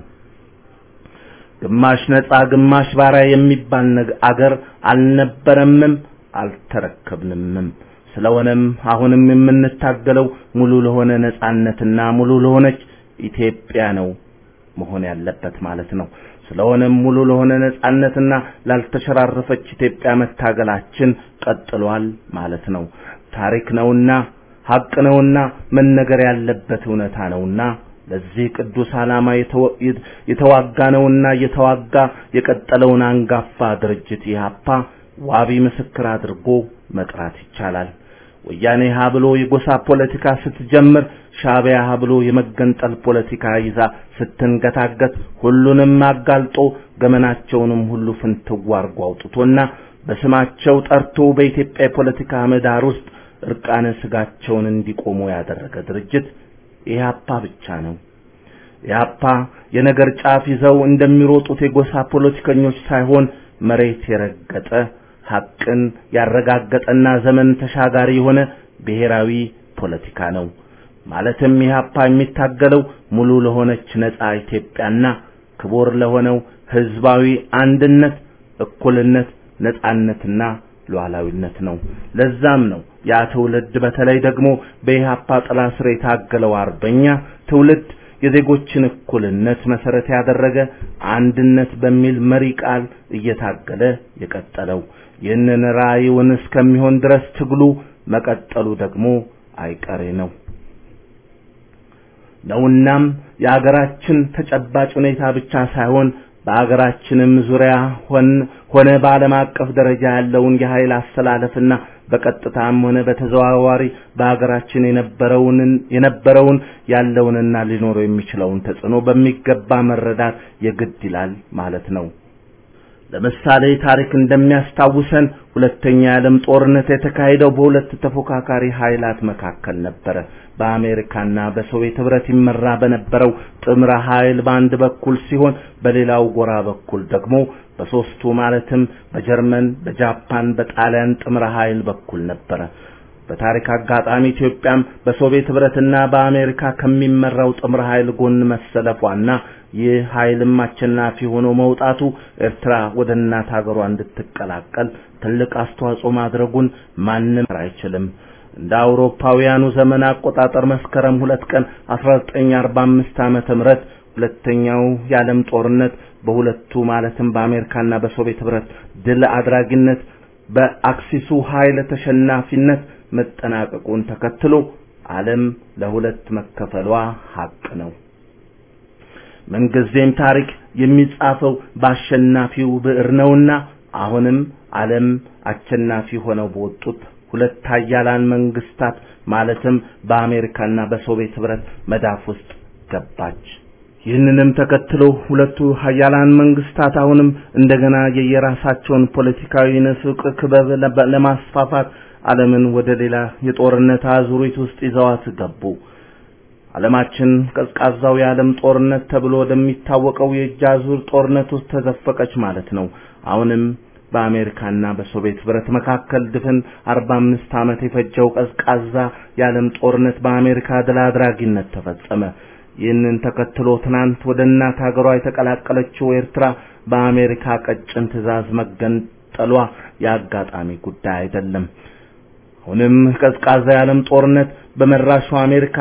ግማሽ ነጻ ግማሽ ባሪያ የሚባል አገር አልነበረምም አልተረከብንምም። ስለሆነም አሁንም የምንታገለው ሙሉ ለሆነ ነጻነትና ሙሉ ለሆነች ኢትዮጵያ ነው መሆን ያለበት ማለት ነው። ስለሆነም ሙሉ ለሆነ ነጻነትና ላልተሸራረፈች ኢትዮጵያ መታገላችን ቀጥሏል ማለት ነው። ታሪክ ነውና ሀቅ ነውና መነገር ያለበት እውነታ ነውና ለዚህ ቅዱስ ዓላማ የተዋጋ ነውና እየተዋጋ የቀጠለውን አንጋፋ ድርጅት ኢህአፓ ዋቢ ምስክር አድርጎ መጥራት ይቻላል። ወያኔ ሀ ብሎ የጎሳ ፖለቲካ ስትጀምር ሻዕቢያ ሀ ብሎ የመገንጠል ፖለቲካ ይዛ ስትንገታገት ሁሉንም አጋልጦ ገመናቸውንም ሁሉ ፍንትው አርጎ አውጥቶና በስማቸው ጠርቶ በኢትዮጵያ የፖለቲካ ምህዳር ውስጥ እርቃነ ስጋቸውን እንዲቆሙ ያደረገ ድርጅት ኢህአፓ ብቻ ነው። ኢህአፓ የነገር ጫፍ ይዘው እንደሚሮጡት የጎሳ ፖለቲከኞች ሳይሆን መሬት የረገጠ ሐቅን ያረጋገጠና ዘመን ተሻጋሪ የሆነ ብሔራዊ ፖለቲካ ነው። ማለትም ኢህአፓ የሚታገለው ሙሉ ለሆነች ነጻ ኢትዮጵያና ክቡር ለሆነው ህዝባዊ አንድነት፣ እኩልነት፣ ነጻነትና ሉዓላዊነት ነው። ለዛም ነው ያ ትውልድ በተለይ ደግሞ በኢህአፓ ጥላ ስር የታገለው አርበኛ ትውልድ የዜጎችን እኩልነት መሰረት ያደረገ አንድነት በሚል መሪ ቃል እየታገለ የቀጠለው። ይህንን ራዕዩን እስከሚሆን ድረስ ትግሉ መቀጠሉ ደግሞ አይቀሬ ነው ነውናም የአገራችን ተጨባጭ ሁኔታ ብቻ ሳይሆን በአገራችንም ዙሪያ ሆን ሆነ በዓለም አቀፍ ደረጃ ያለውን የኃይል አስተላለፍና በቀጥታም ሆነ በተዘዋዋሪ በአገራችን የነበረውን የነበረውን ያለውንና ሊኖረው የሚችለውን ተጽዕኖ በሚገባ መረዳት የግድ ይላል ማለት ነው። ለምሳሌ ታሪክ እንደሚያስታውሰን ሁለተኛ የዓለም ጦርነት የተካሄደው በሁለት ተፎካካሪ ኃይላት መካከል ነበረ። በአሜሪካና በሶቪየት ህብረት ይመራ በነበረው ጥምረ ኃይል በአንድ በኩል ሲሆን በሌላው ጎራ በኩል ደግሞ በሶስቱ ማለትም በጀርመን፣ በጃፓን፣ በጣሊያን ጥምረ ኃይል በኩል ነበረ። በታሪክ አጋጣሚ ኢትዮጵያም በሶቪየት ህብረትና በአሜሪካ ከሚመራው ጥምረ ኃይል ጎን መሰለፏና ይህ ኃይልም አሸናፊ ሆኖ መውጣቱ ኤርትራ ወደ እናት ሀገሯ እንድትቀላቀል ትልቅ አስተዋጽኦ ማድረጉን ማንም አይችልም። እንደ አውሮፓውያኑ ዘመን አቆጣጠር መስከረም ሁለት ቀን 1945 ዓመተ ምህረት ሁለተኛው የዓለም ጦርነት በሁለቱ ማለትም በአሜሪካና በሶቪየት ህብረት ድል አድራጊነት በአክሲሱ ኃይል ተሸናፊነት መጠናቀቁን ተከትሎ ዓለም ለሁለት መከፈሏ ሀቅ ነው። ምንጊዜም ታሪክ የሚጻፈው በአሸናፊው ብዕር ነውና አሁንም ዓለም አሸናፊ ሆነው በወጡት ሁለት ኃያላን መንግስታት ማለትም በአሜሪካና በሶቪየት ህብረት መዳፍ ውስጥ ገባች። ይህንንም ተከትሎ ሁለቱ ኃያላን መንግስታት አሁንም እንደገና የየራሳቸውን ፖለቲካዊ ንፍቅ ክበብ ለማስፋፋት ዓለምን ወደ ሌላ የጦርነት አዙሪት ውስጥ ይዘዋት ገቡ። ዓለማችን ቀዝቃዛው የዓለም ጦርነት ተብሎ ወደሚታወቀው የእጅ አዙር ጦርነት ውስጥ ተዘፈቀች ማለት ነው። አሁንም በአሜሪካና በሶቪየት ህብረት መካከል ድፍን 45 ዓመት የፈጀው ቀዝቃዛ የዓለም ጦርነት በአሜሪካ ድል አድራጊነት ተፈጸመ። ይህንን ተከትሎ ትናንት ወደ እናት ሀገሯ የተቀላቀለችው ኤርትራ በአሜሪካ ቀጭን ትዕዛዝ መገንጠሏ የአጋጣሚ ጉዳይ አይደለም። አሁንም ቀዝቃዛ የዓለም ጦርነት በመራሹ አሜሪካ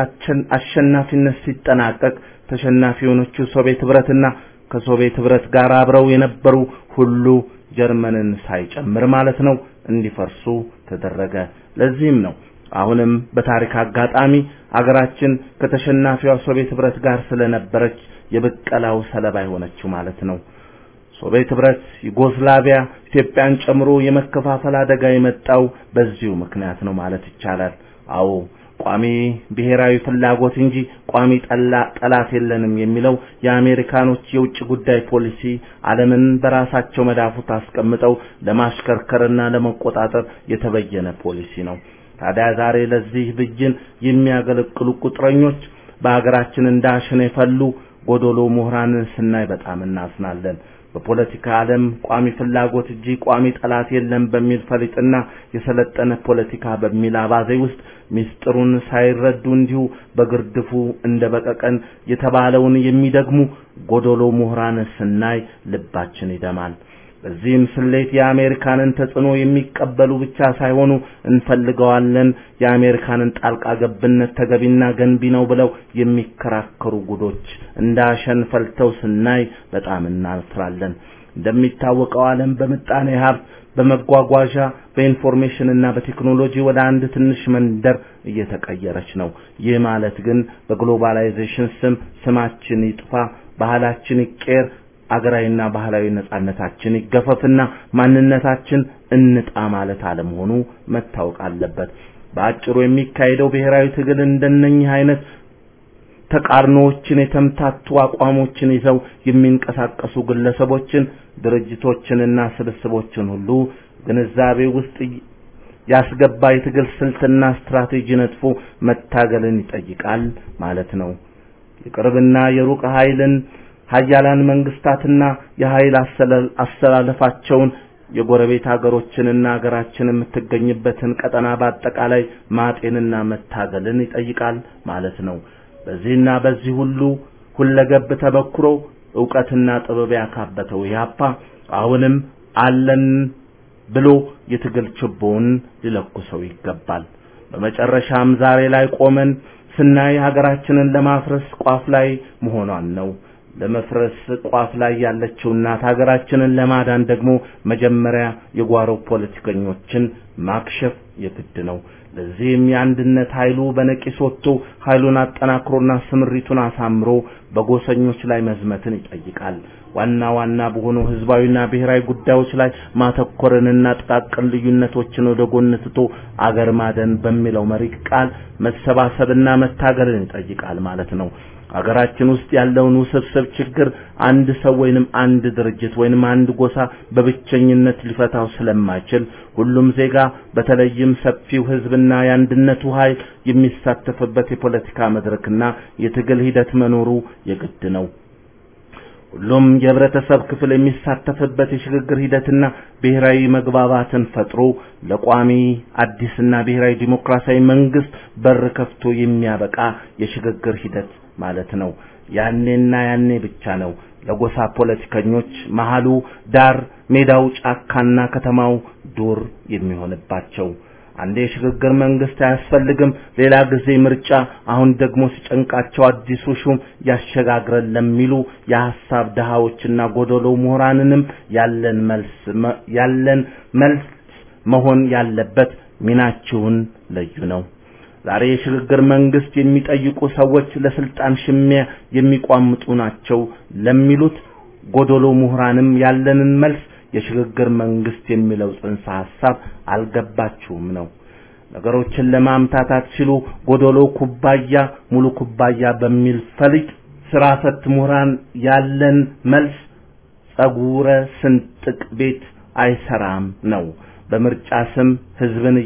አሸናፊነት ሲጠናቀቅ ተሸናፊ የሆነችው ሶቪየት ህብረትና ከሶቪየት ህብረት ጋር አብረው የነበሩ ሁሉ ጀርመንን ሳይጨምር ማለት ነው እንዲፈርሱ ተደረገ። ለዚህም ነው አሁንም በታሪክ አጋጣሚ አገራችን ከተሸናፊዋ ሶቪየት ህብረት ጋር ስለነበረች የብቀላው ሰለባ የሆነችው ማለት ነው። ሶቪየት ህብረት፣ ዩጎስላቪያ፣ ኢትዮጵያን ጨምሮ የመከፋፈል አደጋ የመጣው በዚሁ ምክንያት ነው ማለት ይቻላል። አዎ ቋሚ ብሔራዊ ፍላጎት እንጂ ቋሚ ጠላ ጠላት የለንም የሚለው የአሜሪካኖች የውጭ ጉዳይ ፖሊሲ ዓለምን በራሳቸው መዳፉት አስቀምጠው ለማሽከርከርና ለመቆጣጠር የተበየነ ፖሊሲ ነው። ታዲያ ዛሬ ለዚህ ብይን የሚያገለግሉ ቁጥረኞች በሀገራችን እንዳሸን የፈሉ ጎዶሎ ምሁራንን ስናይ በጣም እናዝናለን። በፖለቲካ ዓለም ቋሚ ፍላጎት እንጂ ቋሚ ጠላት የለም በሚል ፈሊጥና የሰለጠነ ፖለቲካ በሚል አባዜ ውስጥ ሚስጥሩን ሳይረዱ እንዲሁ በግርድፉ እንደ በቀቀን የተባለውን የሚደግሙ ጎዶሎ ምሁራን ስናይ ልባችን ይደማል። በዚህም ስሌት የአሜሪካንን ተጽዕኖ የሚቀበሉ ብቻ ሳይሆኑ እንፈልገዋለን፣ የአሜሪካንን ጣልቃ ገብነት ተገቢና ገንቢ ነው ብለው የሚከራከሩ ጉዶች እንዳሸን ፈልተው ስናይ በጣም እናፍራለን። እንደሚታወቀው ዓለም በምጣኔ ሀብት፣ በመጓጓዣ፣ በኢንፎርሜሽን እና በቴክኖሎጂ ወደ አንድ ትንሽ መንደር እየተቀየረች ነው። ይህ ማለት ግን በግሎባላይዜሽን ስም ስማችን ይጥፋ፣ ባህላችን ይቀየር አገራዊና ባህላዊ ነጻነታችን ይገፈፍና ማንነታችን እንጣ ማለት አለመሆኑ መታወቅ አለበት። በአጭሩ የሚካሄደው ብሔራዊ ትግል እንደነኚህ አይነት ተቃርኖዎችን የተምታቱ አቋሞችን ይዘው የሚንቀሳቀሱ ግለሰቦችን፣ ድርጅቶችንና ስብስቦችን ሁሉ ግንዛቤ ውስጥ ያስገባ የትግል ስልትና ስትራቴጂ ነጥፎ መታገልን ይጠይቃል ማለት ነው። የቅርብና የሩቅ ኃይልን ሀያላን መንግስታትና የኃይል አስተላለፋቸውን የጎረቤት ሀገሮችንና ሀገራችን የምትገኝበትን ቀጠና በአጠቃላይ ማጤንና መታገልን ይጠይቃል ማለት ነው። በዚህና በዚህ ሁሉ ሁለገብ ተበክሮ ዕውቀትና ጥበብ ያካበተው ኢህአፓ አሁንም አለን ብሎ የትግል ችቦውን ሊለኩሰው ይገባል። በመጨረሻም ዛሬ ላይ ቆመን ስናይ ሀገራችንን ለማፍረስ ቋፍ ላይ መሆኗን ነው። ለመፍረስ ቋፍ ላይ ያለችው እናት ሀገራችንን ለማዳን ደግሞ መጀመሪያ የጓሮ ፖለቲከኞችን ማክሸፍ የግድ ነው። ለዚህም የአንድነት ኃይሉ በነቂስ ወጥቶ ኃይሉን አጠናክሮና ስምሪቱን አሳምሮ በጎሰኞች ላይ መዝመትን ይጠይቃል። ዋና ዋና በሆኑ ህዝባዊና ብሔራዊ ጉዳዮች ላይ ማተኮርንና ጥቃቅን ልዩነቶችን ወደ ጎን ትቶ አገር ማደን በሚለው መሪ ቃል መሰባሰብና መታገልን ይጠይቃል ማለት ነው። ሀገራችን ውስጥ ያለውን ውስብስብ ችግር አንድ ሰው ወይንም አንድ ድርጅት ወይንም አንድ ጎሳ በብቸኝነት ሊፈታው ስለማይችል ሁሉም ዜጋ በተለይም ሰፊው ህዝብና የአንድነቱ ኃይል የሚሳተፍበት የፖለቲካ መድረክና የትግል ሂደት መኖሩ የግድ ነው። ሁሉም የህብረተሰብ ክፍል የሚሳተፍበት የሽግግር ሂደትና ብሔራዊ መግባባትን ፈጥሮ ለቋሚ አዲስና ብሔራዊ ዲሞክራሲያዊ መንግስት በር ከፍቶ የሚያበቃ የሽግግር ሂደት ማለት ነው። ያኔና ያኔ ብቻ ነው ለጎሳ ፖለቲከኞች መሃሉ ዳር፣ ሜዳው ጫካና ከተማው ዱር የሚሆንባቸው። አንዴ የሽግግር መንግስት አያስፈልግም፣ ሌላ ጊዜ ምርጫ፣ አሁን ደግሞ ሲጨንቃቸው አዲሱ ሹም ያሸጋግረን ለሚሉ የሐሳብ ድሃዎችና ጎደሎ ምሁራንንም ያለን መልስ ያለን መልስ መሆን ያለበት ሚናችሁን ለዩ ነው። ዛሬ የሽግግር መንግስት የሚጠይቁ ሰዎች ለስልጣን ሽሚያ የሚቋምጡ ናቸው ለሚሉት ጎደሎ ምሁራንም ያለንን መልስ የሽግግር መንግስት የሚለው ጽንሰ ሐሳብ አልገባችሁም ነው። ነገሮችን ለማምታታት ሲሉ ጎደሎ ኩባያ ሙሉ ኩባያ በሚል ፈሊጥ ስራ ፈት ምሁራን ያለን መልስ ጸጉረ ስንጥቅ ቤት አይሰራም ነው። በምርጫ ስም ህዝብን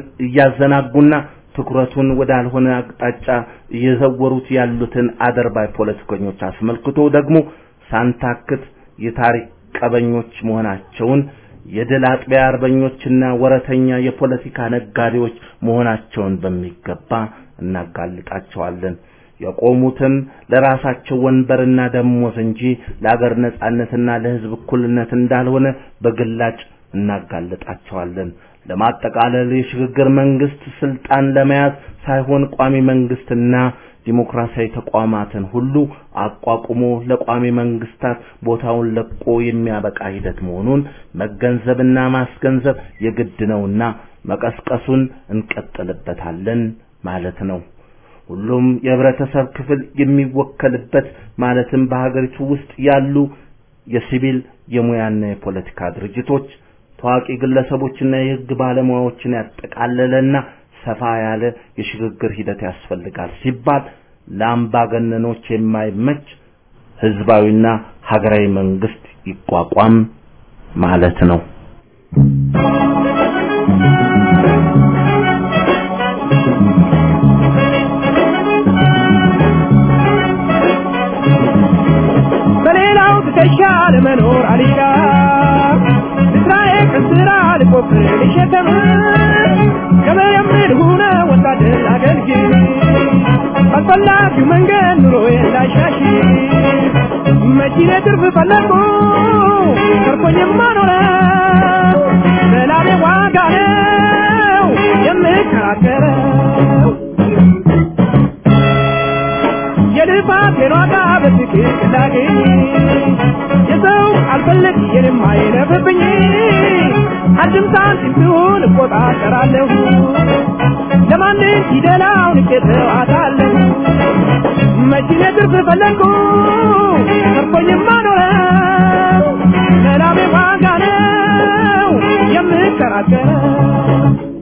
እያዘናጉና ትኩረቱን ወዳልሆነ አቅጣጫ እየዘወሩት ያሉትን አደርባይ ፖለቲከኞች አስመልክቶ ደግሞ ሳንታክት የታሪክ ቀበኞች መሆናቸውን የድል አጥቢያ አርበኞችና ወረተኛ የፖለቲካ ነጋዴዎች መሆናቸውን በሚገባ እናጋልጣቸዋለን። የቆሙትም ለራሳቸው ወንበርና ደሞዝ እንጂ ለአገር ነጻነትና ለህዝብ እኩልነት እንዳልሆነ በግላጭ እናጋልጣቸዋለን። ለማጠቃለል የሽግግር መንግስት ስልጣን ለመያዝ ሳይሆን ቋሚ መንግስትና ዲሞክራሲያዊ ተቋማትን ሁሉ አቋቁሞ ለቋሚ መንግስታት ቦታውን ለቆ የሚያበቃ ሂደት መሆኑን መገንዘብና ማስገንዘብ የግድ ነውና መቀስቀሱን እንቀጥልበታለን ማለት ነው። ሁሉም የህብረተሰብ ክፍል የሚወከልበት ማለትም በሀገሪቱ ውስጥ ያሉ የሲቪል የሙያና የፖለቲካ ድርጅቶች ታዋቂ ግለሰቦችና የህግ ባለሙያዎችን ያጠቃለለና ሰፋ ያለ የሽግግር ሂደት ያስፈልጋል ሲባል ለአምባገነኖች የማይመች ህዝባዊና ሀገራዊ መንግስት ይቋቋም ማለት ነው። በሌላው ትከሻ ለመኖር አሊዳ ስራዬ ከስራ ልቆፍር ልሸከም ከመየምር ሁነ ወታደር አገልግል ባስፈላጊው መንገድ ኑሮዬ እንዳይሻሽ መኪኔ ትርፍ ፈለግኩ ተርፎኝማ ኖረው በላቤ ዋጋ ነው የምከራከረው የልፋቴን ዋጋ በትክክል እንዳገኝ የሰው አልፈለግ የኔም አይለፍብኝ አንድም ሳንቲም ሲሆን እቆጣጠራለሁ ለማንም ፊደላውን እቄተዋታለሁ መኪኔ ትርፍ ፈለግኩ ተርፎኝማ ኖረው ለላሜ ዋጋ ነው የምከራከረው